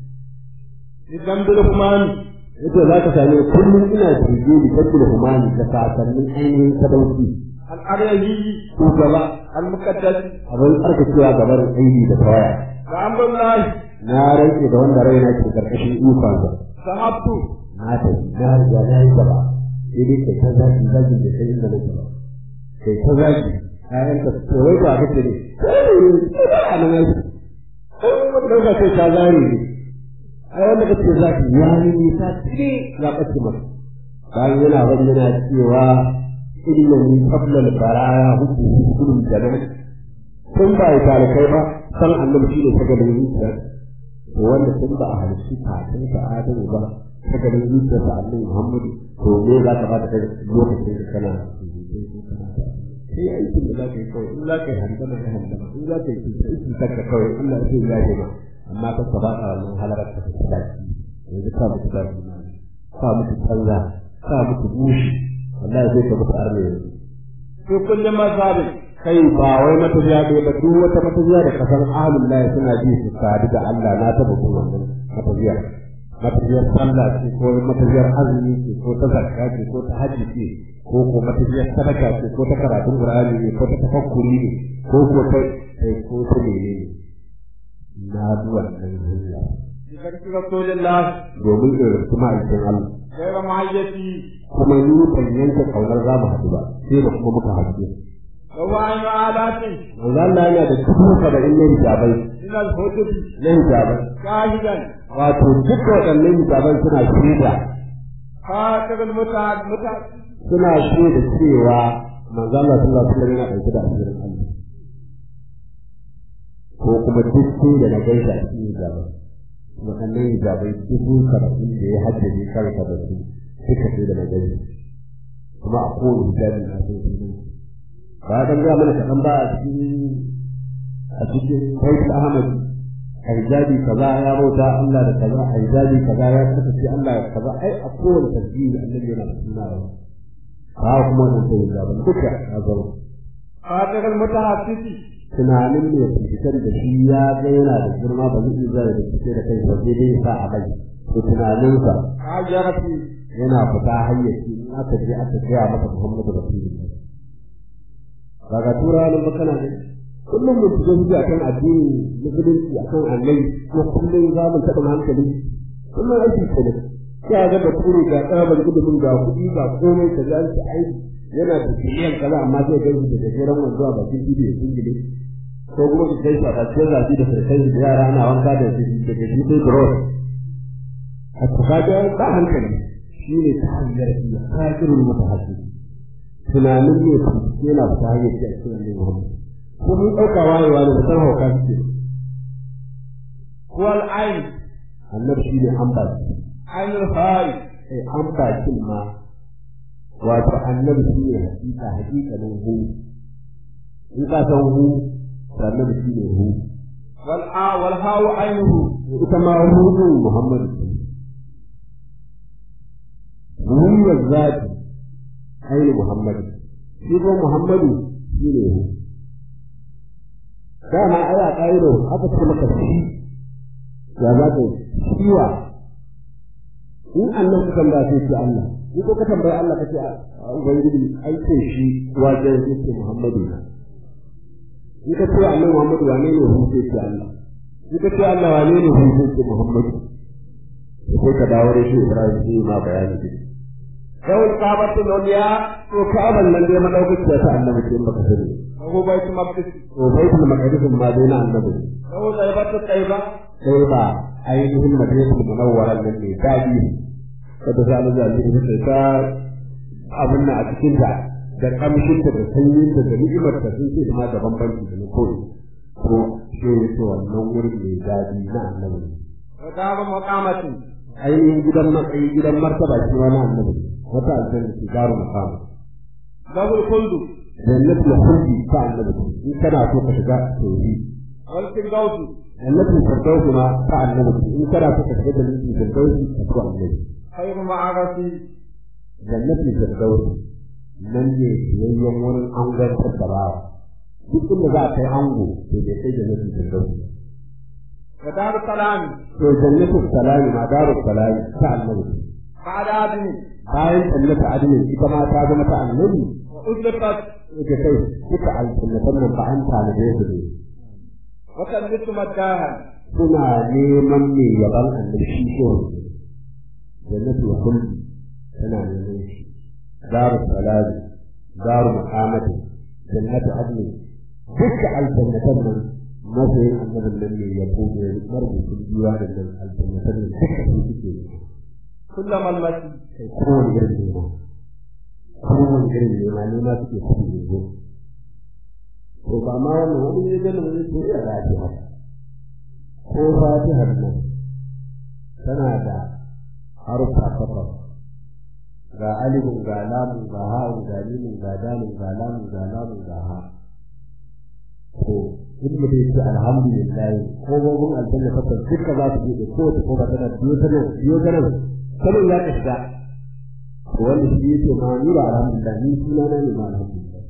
idan bil humani yace za ka same ni kullum ina bege ni kabbul humani da sasannin ainihin sadauki al-aryahi shugaba al-muqaddas abin tsarkakewa gaban aini da tawaya wa amrullahi na rantse da wanda raina ke karkashin ikonsa sahabtu na tafi na riga na yi gaba sai dai kai ta zaki zaki da kai inda nake ba kai ta zaki ayan ka to wai ba kace ne kai ba a nan ai ko wanda ka ce ta zari ne ai wanda kace zaki ya ni ta tire ya kace maka bayan yana bari yana cewa inna ni qabla al-baraya hubbu hubbu jannah kun ba ya kai ba san annabi shi ne sagalin zuciya to wanda tun ba a halitta kafin ta adamu ba sagalin zuciya ta annabi muhammadu to me za ka bada kai lokacin da kana sai aikin da za ka yi kawai in za ka yi handama ya handama in za ka yi cuta in cuta ka kawai Allah ya ce ya ce ma amma ka ka bada wannan halarar ka ta dace yanzu ka mutu da ka mutu canza ka mutu bushi wallahi zai ka mutu arne yanzu fi kulli mazhabin kai ba wai matafiya ne ba duk wata matafiya da kasan ahlul lahi suna ji su sadu da Allah na taba kun wannan matafiya matafiyar sallah ce ko matafiyar azumi ce ko ta zakka ce ko ta hajji ce ko ko matafiyar sadaka ce ko ta karatun qur'ani ne ko ta tafakkuri ne ko ko ta kai ko ta mene ne na bi wannan hanya bi barki rasulillah domin in rasu ma'aikin Allah gaira mahayyati kuma ni ban yanke kaunar za mu haɗu ba sai da kuma muka haɗu wa wa'ayu alatin manzo Allah yana da dubu saba'in na hijabai min al-hudubi na hijabai shahidan wato duk waɗannan hijaban suna shaida khatir al-muta'ad muta'ad suna shaida cewa manzo Allah sallallahu alaihi wasallam yana ɗauke da asirin Allah ko kuma duk sai da na gaisa a cikin hijabai waɗannan hijabai dubu karatu da ya haddace karka da su suka sai da na gaisa kuma a kowane hijabi na sai sunan ba ka ga mana kaɗan ba a cikin a cikin Sayyid Ahmad a hijabi kaza ya bauta Allah da kaza a hijabi kaza ya kasance Allah da kaza ai a kowane tasbihi annabi yana da suna ba ba kuma wannan sai hijaban duka ya zama خاطر المتحسس tunanin ne fitar da shi ya ga yana da girma ba zai iya da fice da kai ba sai dai ya sa a bai to tunaninsa هاجر فيه yana fita hayyaci in aka je aka gaya masa Muhammadu Rasulullah daga turawa nan makana ne kullum mu fito su akan addini musulunci akan annabi ko kullum za mu taɓa hankali kullum aiki ce ne sai ga da turi ga tsabar ilimin ga kuɗi ga komai ka ga shi aiki yana da biliyan kaza amma zai ga shi da gajeren wanzuwa bakin ido ya singile ko kuma su kai sa cikin zafi da sarkai da yara ana wanka da shi da gaji sai bros a kaga ba hankali shi ne ta hanyar iya kafirun mutahassis tunanin ne su yana fita hanyar da ake wani Muhammad ko mun ɗauka wayewa ne da san hauka suke هو العين annabi shi ne an ba shi عين الهاي sai an ba shi ma wato annabi shi ne hakika hakikanin hu in ka san hu to annabi shi ne hu والآ والهاء عينه ita ma hu din Muhammad hu wa zati ainihin Muhammad shi ko Muhammadu shi ne hu dama ai a ƙa'iro aka ce maka shi ya za ka shiwa in annan ka tambaya sai ce Allah in ko ka tambaya Allah ka ce a ubangiji ai ce shi wajen yake Muhammadu na in ka ce annan Muhammadu wane ne hu sai ce Allah in ka ce Allah wane ne hu sai ce Muhammadu sai ka dawo da shi Ibrahim sai ma bayani dai له الكعبة العليا to ka'aban nan dai madaukakiya ta annabi ce in baka sani وهو بيت مقدس to baitul maqdis ma dai na annabi له طيبة الطيبة sai ba ainihin madinatul munawwara nan ne dadi kada za mu zabi da ta abin nan a cikin ta da kamshin ta da sanyin ta da ni'imar ta sun ce ma da bambanci da koyi ko shi ne to wannan wurin ne dadi na annabi ودار مقامة ainihin gidan matsayi gidan martaba shi ma na annabi wata aljanna ce daru maqama له الخلد jannatul khuldi ta annabi in kana so ka shiga tauhid والفردوس jannatul firdaus ma ta annabi in kana so ka shiga jannatul firdaus ka so annabi خير معرفي jannatul firdaus nan ne yayyan wurin angantar da bawa duk inda za a kai ango to bai kai jannatul firdaus ودار السلام to jannatul salami ma darus salami ta annabi بعد عدن bayan jannatu adnin ita ma ta zama ta annabi وأزلفت ita kai duka aljannatan nan ba an tanade su ne وتلبس مداها suna neman mai yaban annabi shi ko jannatul khuldi tana neman shi daru salami daru muhammadin jannatu adnin duka aljannatan nan masoyin annabin nan ne ya ko ne marubutun biwa da nan aljannatan nan duka su suke ne كلما المسي kai kowane irin nema kowane irin nema nema suke kuɗi ne zo to ba ma wannan wani ne ganin wani to ya rafi haka ko fatihar nan tana da harfa takwas ga alifun ga lamun ga ha'un ga mimun ga dalin ga lamun ga lamun ga ha to in mutum ya ce alhamdulillah ko gogon aljanna takwas duka za su buɗe kowace ko ba tana biyo ta nan biyo ta nan sanin za ka shiga to wanda shi yake ma ni ba alhamdulillah ni suna na ne ma alhamdulillah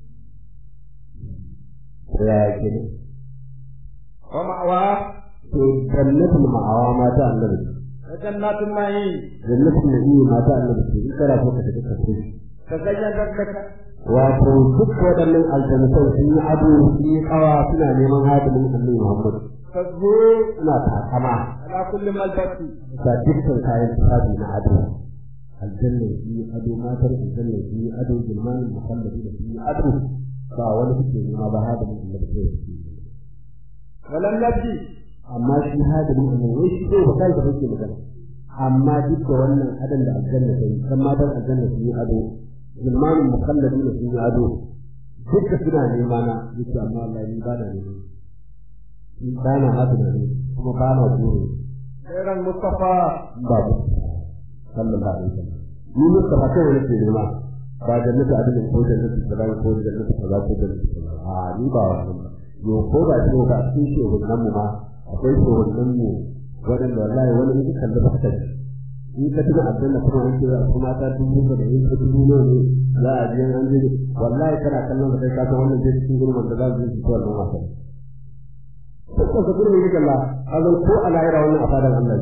to ya yake ne ومأواه to jannatul ma'awa mata annabi وجنات النعيم jannatul nabi mata annabi ce in kana so ka tafi ka tafi تزينت لك wato duk waɗannan aljannatan sun yi ado sun yi kawa suna neman hadimin annabi Muhammad تزهور suna takama على كل ملبس ga dukkan kayan tufafi na ado aljanna sun yi ado matar aljanna sun yi ado zulmanin muhammadi da sun yi ado ba wani suke nema ba hadimin annabi sai suke nema. ولم يبدي amma shi hadimin annabi wai shi zai ba kai da kake magana amma duk da wannan adon da aljanna ta yi kan matan aljanna sun yi ado zulmanin mukalladi da sun ado duka suna nema na yake amma Allah ni ba na nema ni ba na haka da ne kuma ba na buru Khairan Mustafa ba ku sallallahu alaihi wasallam ni Mustafa kai wani ke nema ba jannatu adalin ko jannatu salam ko jannatu kaza ko jannatu kaza a ni ba wannan ba yo ko ba ce ba cikin shehunan mu ma akwai shehunan mu waɗanda wallahi wani in kalli ba ta in ka tuna aljanna kuma an kira kuma ta dubu da in ka dubu ne ne za a je an je wallahi kana kallon kai ka san wannan je cikin gurbin da za su yi ko wannan wasa ko ka ga gurbin yake Allah azan ko a lahira wannan afadan Allah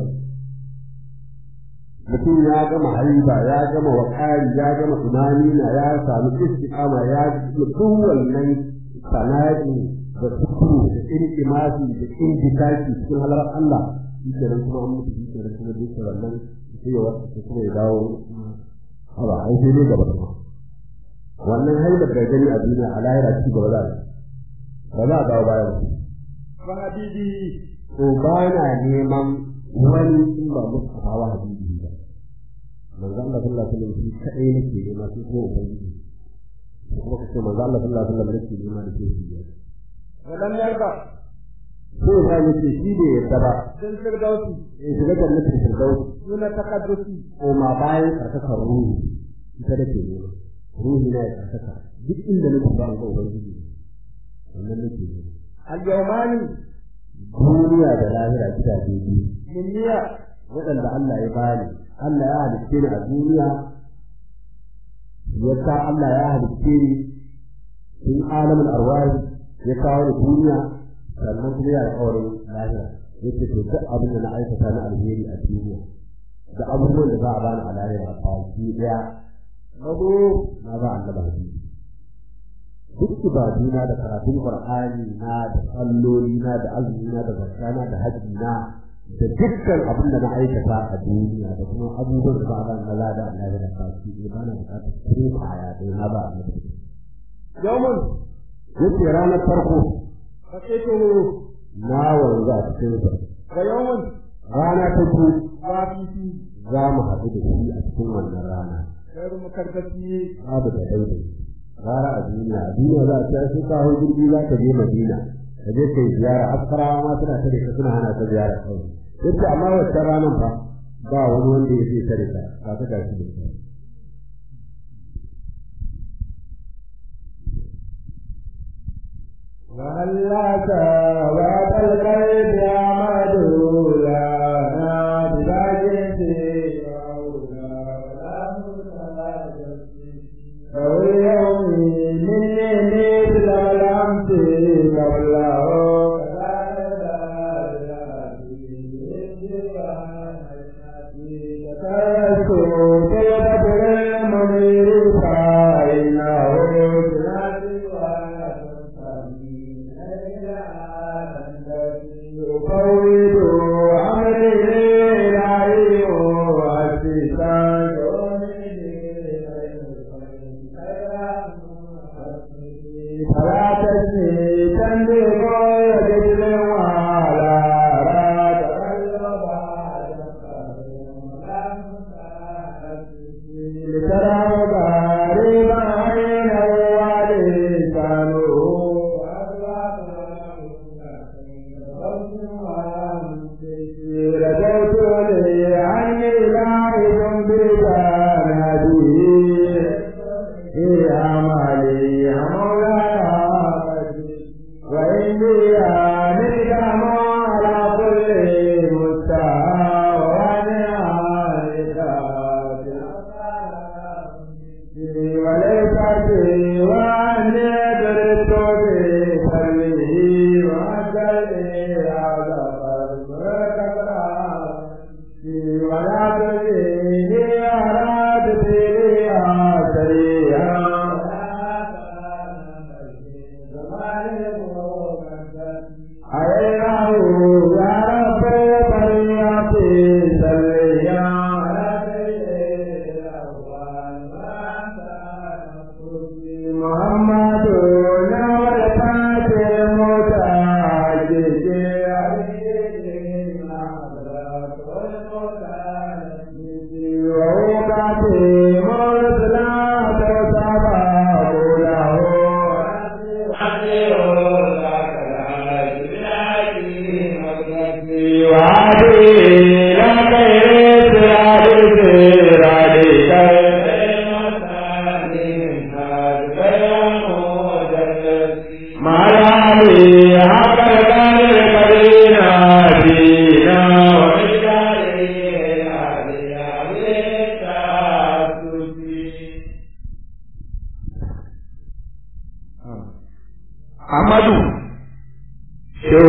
mutum ya gama haiba ya gama wakari ya gama tunanina ya samu istiqama ya duk wannan sana'i da sukuru da iltimasi da indikaki cikin halar Allah shi kenan kuma an mutu shi kenan kuma duk wannan sai ya wata kuma ya dawo haba ai sai dai gaba kuma wannan haibar da gani a duniya a lahira ci gaba za a ba za a dawo bayan wa habibi to ba na neman wani in ba musu hawa habibi ba manzo Allah sallallahu alaihi wasallam shi kadai nake nema sai ko ubangiji kuma kace manzo Allah sallallahu alaihi wasallam nake nema da shi walam yarda ko ya ne ce shi da yadda ba dan firdausi in shiga jannatin firdaus duna taqaddusi ko ma bayan karkakar ruhi ita da ke nema ruhi na ya karkaka duk inda nake ba ga ubangiji wannan nake nema al-yawmani duniya da lahira gidaje biyu minniya waɗanda Allah ya bani Allah ya halicce ni a duniya ya sa Allah ya halicce ni in alamin arwahi ya kawo ni duniya sannan kuma ya alƙawarin lahira yace to duk abin da na aikata na alheri a duniya da abubuwan da za a bani a lahira ba shi daya nazo na ba annabi hadisi duk ibaduna da karatun qur'ani na da salloli na da azumi na da zakana da hajji na da dukkan abin da na aikata a duniya da kuma abubuwan da ba a bani na lada a lahira ba shi ne ba na bukatar kare kaya da na ba annabi yawmun yace ranar farko faqitu na wanzu a cikin sa wa yawmun rana ta biyu wafifi za mu haɗu da shi a cikin wannan rana khairu mukarrati babu da daidai rara a duniya a duniya za a ce sun kawo jirgi za ka je madina ka je kai ziyara askarawa ma suna tare ka suna hana ka ziyara kawai yace amma wacce ranar fa ba wani wanda ya zai tare ka ka ta gashi da kai وهلاك وأتى القلب يعمد لنا بلاجته أو اليوم مني مثل الأمس قبله ذكرت في بدر المنير فإنه يفوض أمري إلهي وأسسان فلا تسمي تنبيه يجد وعلى لترى غريبا عين ولسانه رجوت لي عني لاعب بجانبه في عملي مولاي وإني أملك على كل مستوى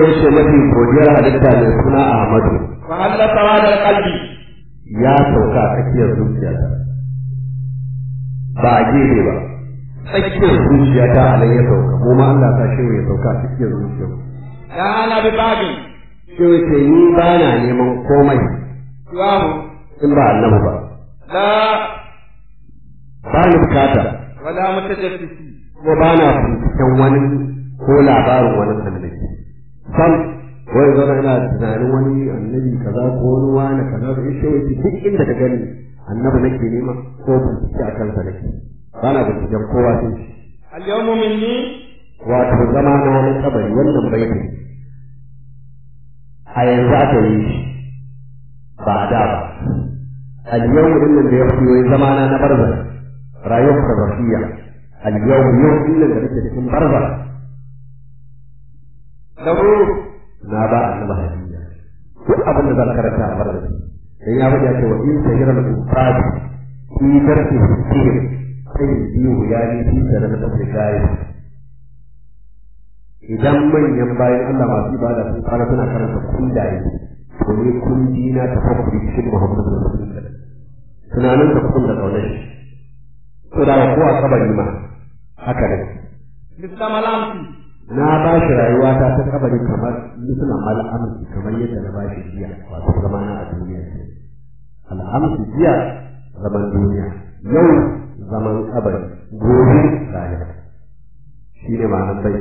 yace mafi godiyar halitta mai suna Ahmadu فهل سواد القلب ya sauka a tsakiyar zuciyata ba a gefe ba tsakiyar zuciyata a nan ya sauka mu ma Allah ta shehu ya sauka a tsakiyar zuciyar لا أنا بباب shehu ce ni ba na neman komai سواه in ba annabi ba لا ba ni bukata ولا متجسس kuma ba na binciken wani ko labarin wani annabi sam wai zama ina tunanin wani annabi kaza ko wani wani kaza da ishe wai duk inda ka gani annabi nake nema ko bincike a kansa nake ba na binciken kowa sai shi اليوم مني wato zama na na kabari wannan baiti a yanzu aka yi shi ba a da ba al-yawm din nan da ya fi wai zama na na barza rayuwar barzakhiyya al-yawm yau din nan da nake cikin barza له na ba annabi hadiyya duk abin da zan karanta a barza dan ya faɗi cewa in sahira al-ustad fi darsi sihir sai biyu ya ni fi sanar da gaya idan manyan bayan Allah masu ibada sun fara suna karanta kundaye to ne kundi na tafakkuri cikin Muhammadu Rasulullah tunanin da kun da kaunar shi to da ko a kabari ma haka ne مثل ملامتي na ba shi rayuwa ta ta kabari kamar misuna al'amsi kamar yadda na ba shi jiya wato zamana a duniya ce al'amsi jiya zaman duniya yau zaman kabari gobe rayuwa shi ne ma'anar bai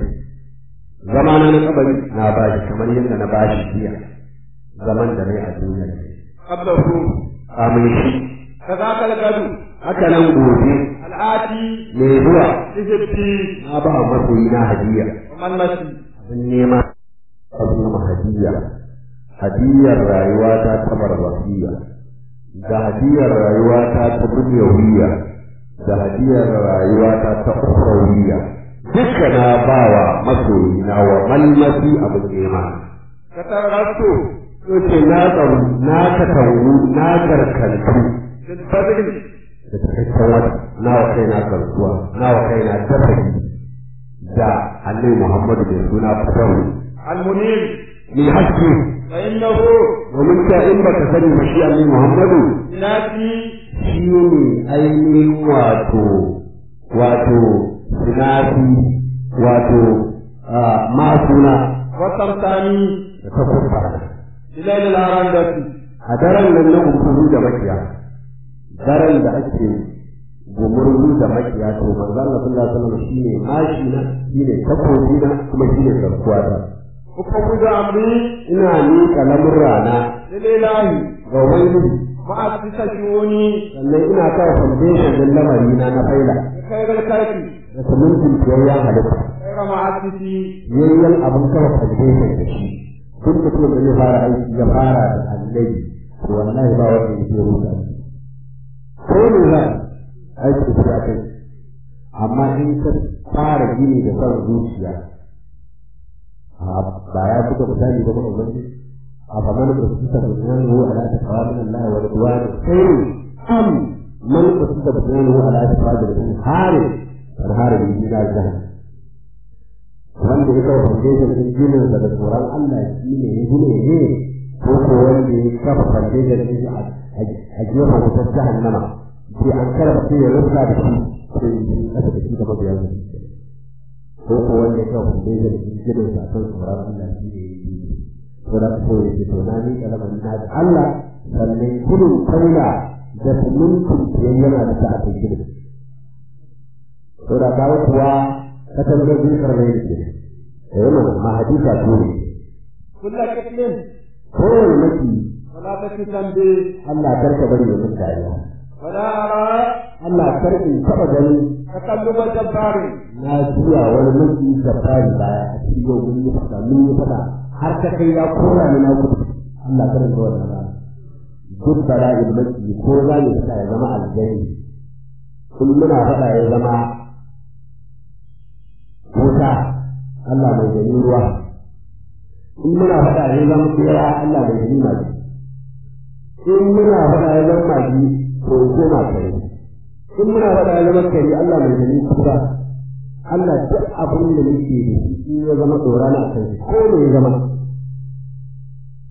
zamana na kabari na ba shi kamar yadda na ba shi jiya zaman da rai a duniya ce قبله amin shi كذاك الغد haka nan gobe الآتي mai zuwa لجبتي na ba masoyi na hadiya ومن مشي abin nema abin hadiya hadiyar rayuwa ta ta barbafiya da hadiyar rayuwa ta ta dunyawiya da hadiyar rayuwa ta ta ukhrawiya duka na bawa masoyi na wa malmasi abin nema كترغبت yace na tsaru na katangu na garkantu بالبذل da cikakken wata na wa kai na garkuwa na wa kai na dafaki da annabi muhammadu mai suna fatahu المنير ni haske فإنه domin ta in baka sani ba shi annabi Muhammadu ناسي shi ne ainihin wato wato sinafi wato masuna والتمثاني da ta kusa بليل الأرندة a daren nan na gumurzu da makiya daren da ake gumurzu da makiya to manzo Allah sallallahu alaihi wasallam shine mashi na shine takobi na kuma shine garkuwa ta أفوض أمري ina miƙa lamurrana للإله ga wani مؤسس شؤوني sannan ina kawo foundation din lamari na na faila خير الخلق da sumuntin biyayyen halitta خير مؤسسي yayyan abin kawo foundation da shi duk mutum da zai fara aiki ya fara da annabi to wallahi ba wanda ya je rusa shi ko ne za aiki da kai amma in ka fara gini da son zuciya a ba ya buga misali ba kuma ubangiji a faman da su ta bayyana wa ala ta qawamin Allah wa ridwan khairu am man qasida bayyana wa ala ta qawamin harin har harin yi da jahannam wanda ya kawo foundation din ginin da tsoron Allah shi ne ya gine ne ko ko wanda ya kafa foundation din a gefen wutar jahannama sai an karfa sai ya rufa da shi sai ya yi kasa da shi da mabiya da shi ko ko wanda ya kawo foundation din ginin sa kan tsoron Allah shi ne ya yi ko da ko ya ce to na ni kalaman na da Allah sannan gudun kaula da sumuntin yana da ta a kai ginin. Ko da kawo kuwa katangar zikar da yake da yana ma hadisa to ne كل كتل kowane maki ولا تكتم به Allah karka bari ya mutu dariya ولا أرى Allah karki taba gani تقلب جبار na juya wani maki da fari baya a cikin yau mun yi fada mun yi fada har ta kai ya kora ni na gudu Allah karka ga wannan rana duk bala'in maki ko za mu fita ya zama aljanni kun muna fada ya zama wuta Allah mai gani ruwa in muna faɗa ya zama tsira Allah mai gani magi in muna faɗa ya zama magi to koma kare in muna faɗa ya zama kare Allah mai gani kuka Allah duk abin da nake da shi in ya zama tsora na kai ko me ya zama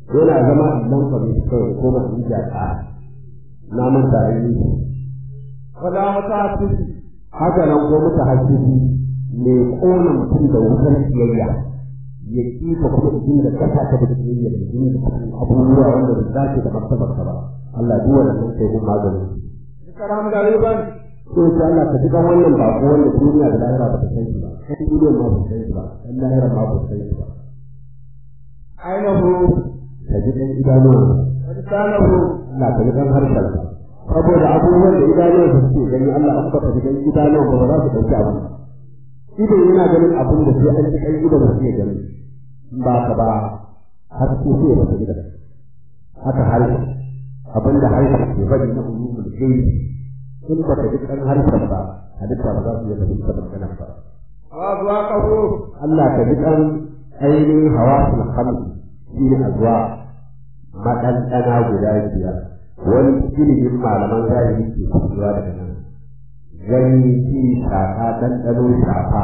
yana zama idan ka bai kawai ko ba in jaka na manta a yi wala mutahassisi haka nan ko muta hasisi ne kona mutum da wutar siyayya ya kifa kuma idan da kasa ta da siyayya da jini da abubuwa wanda ba za ta da martabar ka ba Allah duk wannan sai kun maganin karam gariban ko sai Allah ka ji kan wannan bako wanda duniya da lahira ba ta san shi ba kan duniya ma ba ta san shi ba kan lahira ma ba ta san shi ba ainihu ka ji kan idanuwa lisanahu Allah ka ji kan harshen ka saboda abubuwan da idanuwa su suke gani Allah an baka ji kan idanuwa ba za su dauki abin idan yana ganin abin da sai an ji kan idan su ke gani in ba ka ba har sai sai ba ta idan haka harshe abin da harshe ke faɗi na ulumul gaibi in ba ka ji kan harshen ba halitta ba za su iya fahimta maganar ba wa azwaqahu Allah ka ji kan ainihin hawasul khamsi shi ne azwa maɗanɗana guda biyar wani ilimin malaman zahiri ke fitowa daga nan gani ji shafa ɗanɗano shafa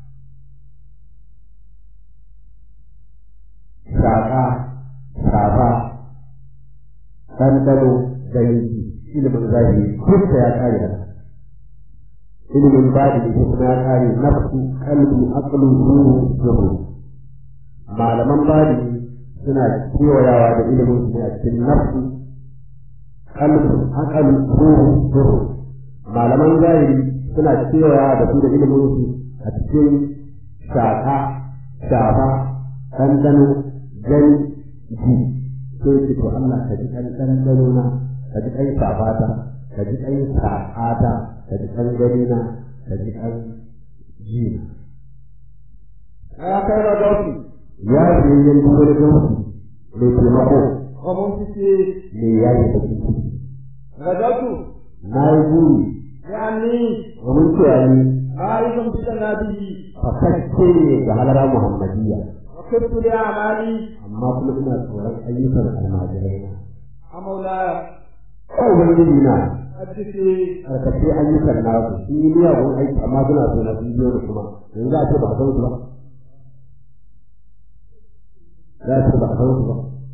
shafa shafa ɗanɗano gani ji ilimin zahiri duk ya kare haka ilimin bada da kuma ya kare nafsu kalbi aqlu ruhu zuhu malaman bada suna kewayawa da ilimin su ne a cikin nafsu kalbi aqlu ruhu zuhu malaman zahiri suna kewayawa da su da ilimin su a cikin shaka shafa ɗanɗano gani ji sai ce to Allah ka ji ɗanɗano na ka ji ɗan shafata ka ji ɗan shakata ka ji ɗan gani na ka ji ɗan ji ya kai radauti ya ce yin duk wani gausi mai taimako wa mumsiki mai yayi da ciki radautu na yi buri yani domin cewa ni ma'arifan bi nabi fasacce ne ga halara muhammadiyya wa kuntu li amali amma kuma ina tsoron ayyukan almajirai na amaulaya ko ubangiji na hadisi karkace ayyukan nasu sun yi miyagun aiki amma suna so na sun biyo da kuma yanzu za a ce ba a san su ba za a ce ba a san su ba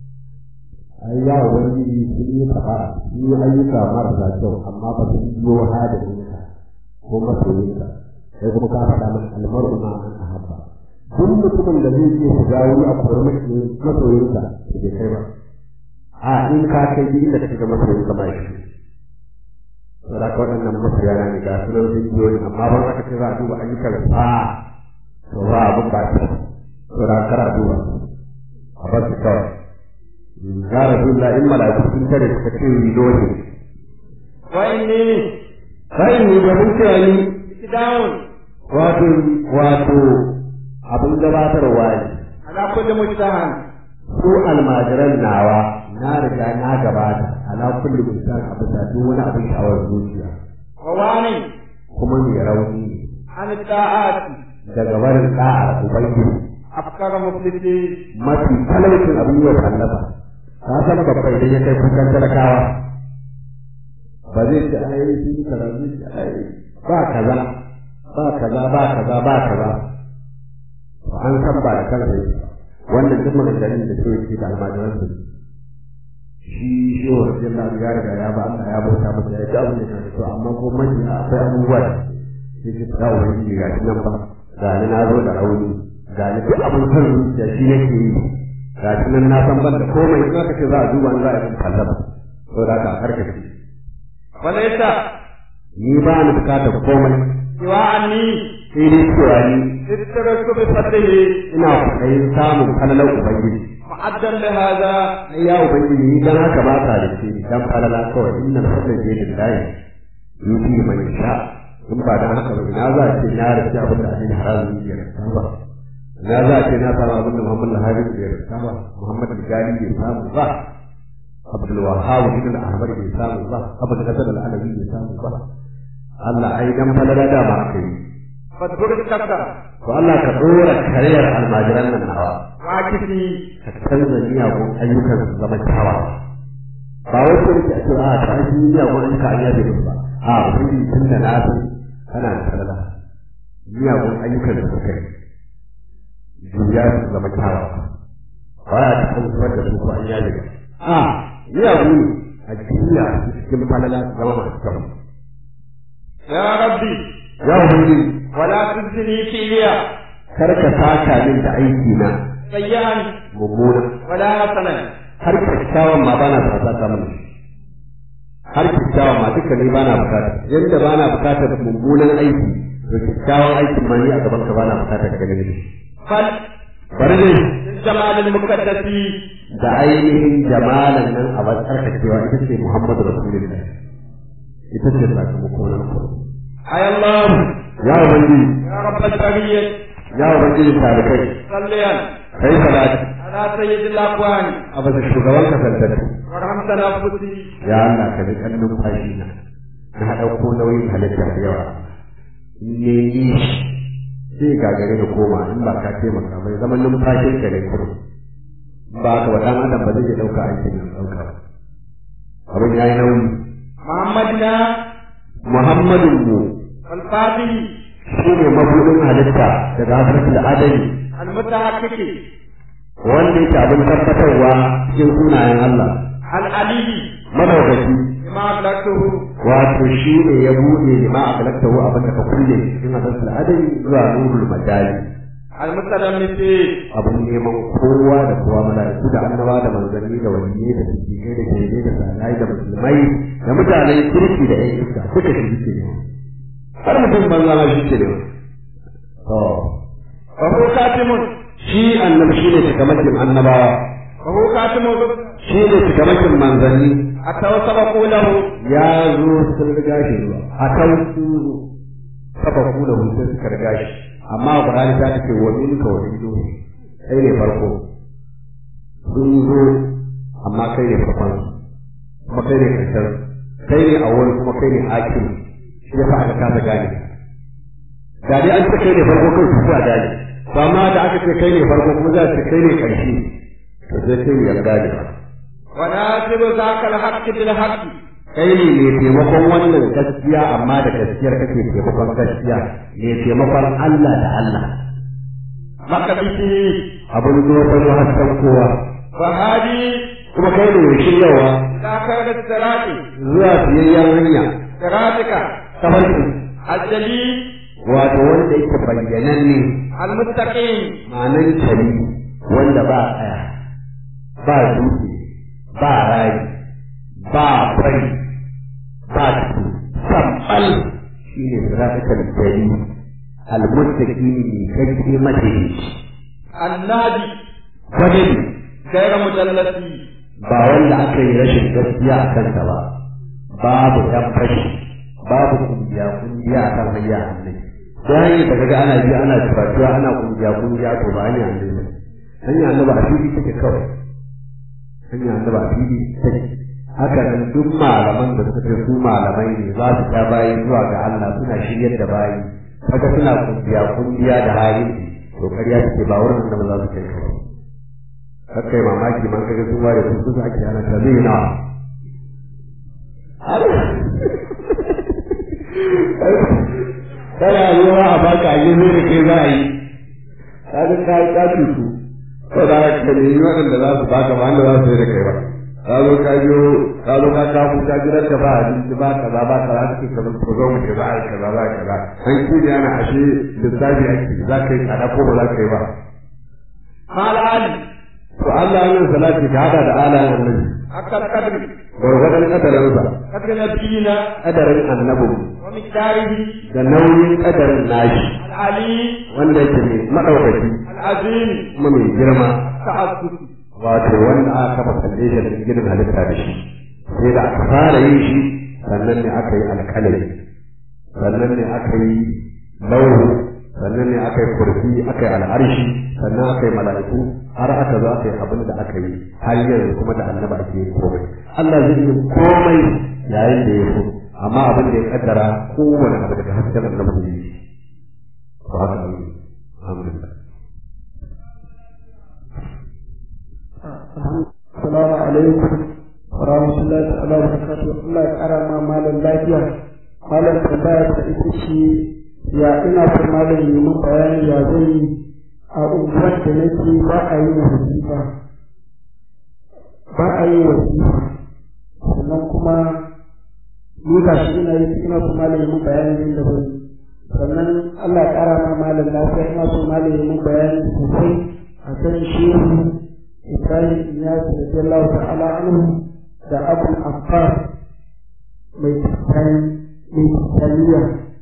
ai ya ubangiji sun yi kafa sun yi ayyuka marasa kyau amma ba su biyo hadarinka ko masoyinka sai kuma ka faɗa mana almaru ma an ahabba duk mutumin da zai iya shiga wani a kuwar masoyinka da bai kai ba a in ka kai duk inda ka shiga masoyinka ba shi saboda ka waɗannan masoya na ne ga sunan sun biyo ni amma ban aka ce za a duba ayyukan sa to ba abin ba ta saboda kar a duba a bar su kawai ya rasulullah in mala'iku sun tare suka ce yi dole wa inni kai ni da mun cewa ni ikdawun wato wato abin gabatarwa ne ala kulli mujtahan su almajiran nawa na riga na gabata ala kulli mutan abu da duk wani abin sha'awar zuciya wa wani kuma mai rauni ne an ta'ati daga barin da'ar ubangiji afkara muflisi mafi talaucin abin yau kallafa ka san babba idan ya kai kukan talakawa ba zai ce ai sun yi kaza zai ce ai ba kaza ba kaza ba kaza ba kaza to an san ba da kansa yake ba. wannan duk maganganun da ke yake da almajiran su shi shi wa rajin ya riga ya ba Allah ya bauta masa ya ci abin da ya so amma ko mafi akwai abubuwa da sai ki ta wani ga shi nan ba ga ni na zo da rauni ga ni duk abin kan zuciya shi nake yi ga shi nan na san ban da komai in aka ce za a duba in za a yi kallaba to da ka karkace walaysa ni ba ni bukatar komai siwa anni sai dai cewa ni ittaraku bi fadlihi ina kwaɗayin samun kalalar ubangiji mu'addan li hadha ai ya ubangiji ni dan haka ba ka da shi dan falala kawai inna fadlan bi lillahi yuti man yasha in ba dan haka ba ina za a ce na rike abin da abin haramun ya rasa ba ina za a ce na samu abin da Muhammad Al-Habib ya rasa ba Muhammad Al-Gali bai samu ba Abdul Wahhab ibn Ahmad bai samu ba Abdul Hasan Al-Alawi bai samu ba Allah ai dan falala da ba kai fadhkur kasara to Allah ka dora kariyar almajiran nan nawa wa kifi ka canza miyagun ayyukan su zama kyawawa ba wai ko da ce a ta shi miyagun ayyuka an yabe musu ba a ubangiji tun da na san kana da salala miyagun ayyukan da suka yi juya su zama kyawawa waya ta an zubar da su ko an yaje a miyagu ne a duniya cikin falala su zama masu kyau ya rabbi ya ubangiji wala tuzini filiya kar ka saka min da aiki na sayyan mummuna wala hasanan har kyakkyawan ma bana sa saka min har kyakkyawan ma duka ni bana bukata yanda bana bukatar mummunan aiki to kyakkyawan aikin ma ni a gaban ka bana bukatar ka gani fal bari dai jamal al muqaddasi da ainihin jamalan nan a batsar ka cewa ita ce Muhammadu Rasulullah ita ce sakamako na farko ay allah ya ubangiji ya rabbal bariyyah ya ubangiji talikai salliyan kai salati ala sayyidil aqwani a bisa shugaban kasantattu warham tanafusi ya Allah ka ji kan numfashi na na ɗauko nauyin halitta da yawa in ne yi sai gagare da koma in ba ka taimaka bai zaman numfashin ka ne kurum ba ka wa ɗan adam ba zai iya ɗauka aikin ya ɗauka ba abin ya yi nauyi muhammadina muhammadun mu wal fadil shi ne mabuɗin halitta daga hasratul adami al mutahaqqiqi wanda yake abin tabbatarwa cikin sunayen Allah al ali madaukaki bima ablaqtuhu wato shi ne ya buɗe lima a kalaktahu abin da ka kulle cikin hasratul adami zuwa nurul majali al mutadammiti abin neman kowa da kowa mala'iku da annaba da manzanni da waliyai da siddiqai da shahidai da salihai da musulmai da mutanen kirki da ƴan iska duka shi ke ne har mutum banza ma shi ke ne to wa huwa katimun shi annabi shi ne cikamakin annabawa wa huwa katimun shi ne cikamakin manzanni ataw sabaqu lahu ya zo sun riga shi zuwa a kan su saba kula sai suka riga shi amma Qur'ani ta ce wa minka wa min duni kai ne farko sun zo amma kai ne farkon kuma kai ne karshen kai ne awwal kuma kai ne akhir shi yasa aka kasa gane da dai an ce kai ne farko kai su a gane to amma da aka ce kai ne farko kuma za a ce kai ne karshe to sai kai ne ya gane ba wa nasibu zaka al haqqi bil haqqi kai ne mai taimakon wannan gaskiya amma da gaskiyar kake taimakon gaskiya mai taimakon Allah da Allah maka bihi abin zo ta hasken kowa wa hadi kuma kai ne mai shiryawa zaka da sirati zuwa siyayyen hanya siratika tafarki ajali wato wanda yake bayyananne al muttaqin ma'anan kari wanda ba tsaya ba dutse ba rayi ba fari ba tudu sabbal shi ne siratakal jari almuttaqi ne kake mace annadi wani gaira mujallati ba wanda aka yi rashin gaskiya a kansa ba babu dan fashi babu kungiya kungiya a kan hanya hannun ta hanyar da kaga ana biya ana turatuwa ana kungiya kungiya to ba hanya hannun ne hanya hannun ba a fili take kawai hanya hannun ba a fili take haka nan duk malaman da suka ce su malamai ne za su ta bayi zuwa ga Allah suna shiryar da bayi kaga suna kungiya kungiya da hali to ƙarya take ba wurin da ba za su kai kawai kai mamaki man kaga sun ware su kusa ake ana ta zai na kana zuwa a baka a yi da kai za a yi kaga ka yi kafi su ko da ka nemi waɗanda za su baka ba wanda za su yi da kai ba ka zo ka biyo ka zo ka kafu ka jira ka ba abinci ba kaza ba kaza kake kaza ko zo mu ce za a yi kaza za a yi kaza an kiri ana ashe lissafi ake za ka yi tsada ko ba za ka yi ba mal ali to Allah yin salati ka hada da alayen annabi akal qadri gwargwadon kadarinsa qadri nabiyina kadarin annabi wa miqdarihi da nauyin kadarin nashi al ali wanda yake mai madaukaki al azim kuma mai girma ta'assus wato wanda aka kafa foundation din gidan halitta da shi sai da aka fara yin shi sannan ne aka yi alƙalami sannan ne aka yi lauru sannan ne aka yi kurfi aka yi al'arshi sannan aka yi mala'iku har aka zo aka yi abin da aka yi har yanzu kuma da annaba ake yi komai Allah zai yi komai yayin da ya so amma abin da ya kaddara kowane abu daga hasken annabi ne to haka ne alhamdulillah Assalamu alaikum wa rahmatullahi ta'ala wa barakatuh. Allah ya kara ma malam lafiya. Malam tambaya ta ita ce ya ina son malam yi min bayani ya zai yi a unguwar da nake ba a yi wasifa ba a yi wasifa sannan kuma ni ga shi ina yi ina so malamin mun bayanin da zan sannan Allah ya ƙara ma malam lafiya ina so malamin mun bayani sosai a kan shehu Ibrahim Iyas radiyallahu ta'ala anhu da Abu Affar mai mai taliya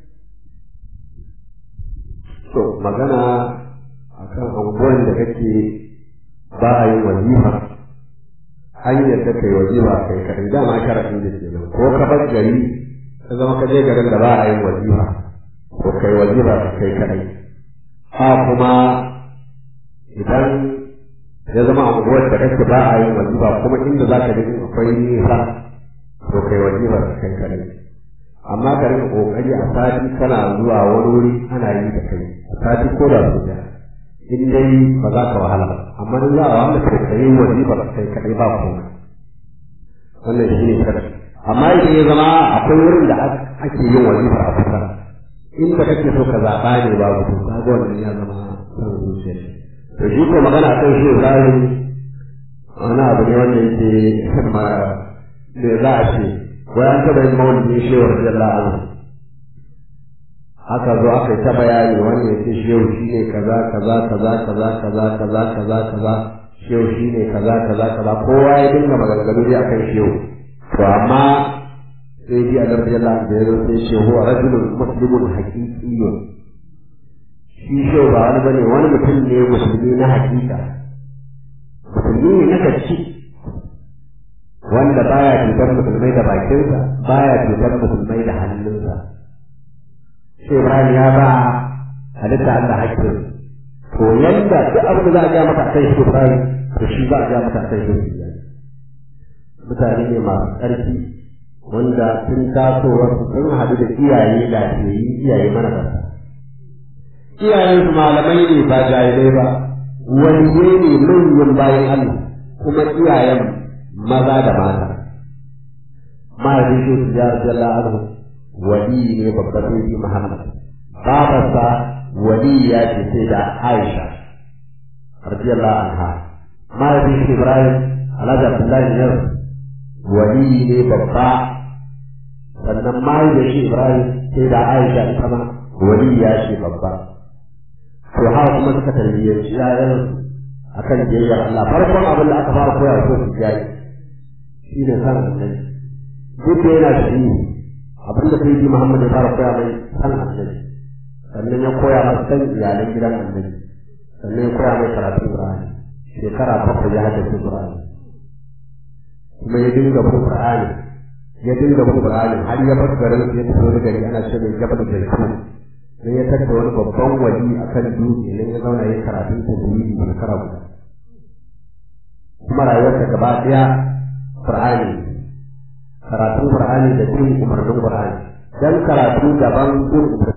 to magana akan anguwan da kake ba a yin wazifa hanyar da kai wazifa kai kadai dama sharafin da ke nan ko ka bar gari ka zama ka je garin da ba a yin wazifa ko kai wazifa ka kai kadai ha kuma idan ya zama anguwar da kake ba a yin wazifa kuma inda za ka je akwai nisa to kai wazifa ka kai kadai amma ka rika kokari a sati kana zuwa wani wuri ana yi da kai a sati ko da su da in dai ba za ka wahala ba amma in za a wahala kai kai wazifa ba kai kadai ba komai wannan shi ne kada amma idan ya zama akwai wurin da ake yin wazifa a kusa inda kake so ka zaɓa ne ba ku ka ga wannan ya zama san zuciya to shi ko magana kan shi zahiri wani abu ne wanda yake ma me za a ce wai an taɓa yin maulidin shehu radiyallahu anhu aka zo aka yi ta bayani wani ya ce shehu shi ne kaza kaza kaza kaza kaza kaza kaza kaza shehu shi ne kaza kaza kaza kowa ya dinga maganganu dai akan shehu to amma sai ji a radiyallahu anhu da ya zo sai shehu a rajulun muslimun haqiqiyyun shi shehu ba wani bane wani mutum ne musulmi na hakika musulmi ne na gaske wanda baya cutar musulmai da bakinsa baya cutar musulmai da hannunsa sai Ibrahim ya ba halitta Allah hakkin to yanda duk abin da za a ga maka kai shi Ibrahim to shi ba a ga maka kai shi mutane ne masu ƙarfi wanda sun taso wasu sun haɗu da iyaye lafiyayyi iyaye mana ƙasa iyayensu malamai ne ba jahilai ba waliye ne manyan bayan Allah kuma iyayen maza da mata mahaifin shi su ya jalla anhu wali ne babban sai Muhammad babarsa wali ya ce sai da Aisha radiyallahu anha mahaifin shi Ibrahim Alhaji Abdullahi ne wali ne babba sannan mahaifin shi Ibrahim sai da Aisha ita ma wali ya ce babba to haka kuma suka tarbiyyanci yayan akan biyayyar Allah farkon abin da aka fara koya ko su jayi shi ne san annabi duk da yana shi abin da sai Muhammad ya fara koya mai san annabi sannan ya koya masa san iyalan gidan annabi sannan ya koya mai karatun Qur'ani shekara bakwai ya haddace Qur'ani kuma ya dinga bin Qur'ani ya dinga bin Qur'ani har ya bar garin ya tafi wani gari ana ce mai gaba da Zaitun sai ya tattara wani babban wali akan dutse nan ya zauna ya karatun tajwidi shekara guda kuma rayuwarsa gaba ɗaya Qur'ani karatun Qur'ani da bin umarnin Qur'ani dan karatu daban bin umarnin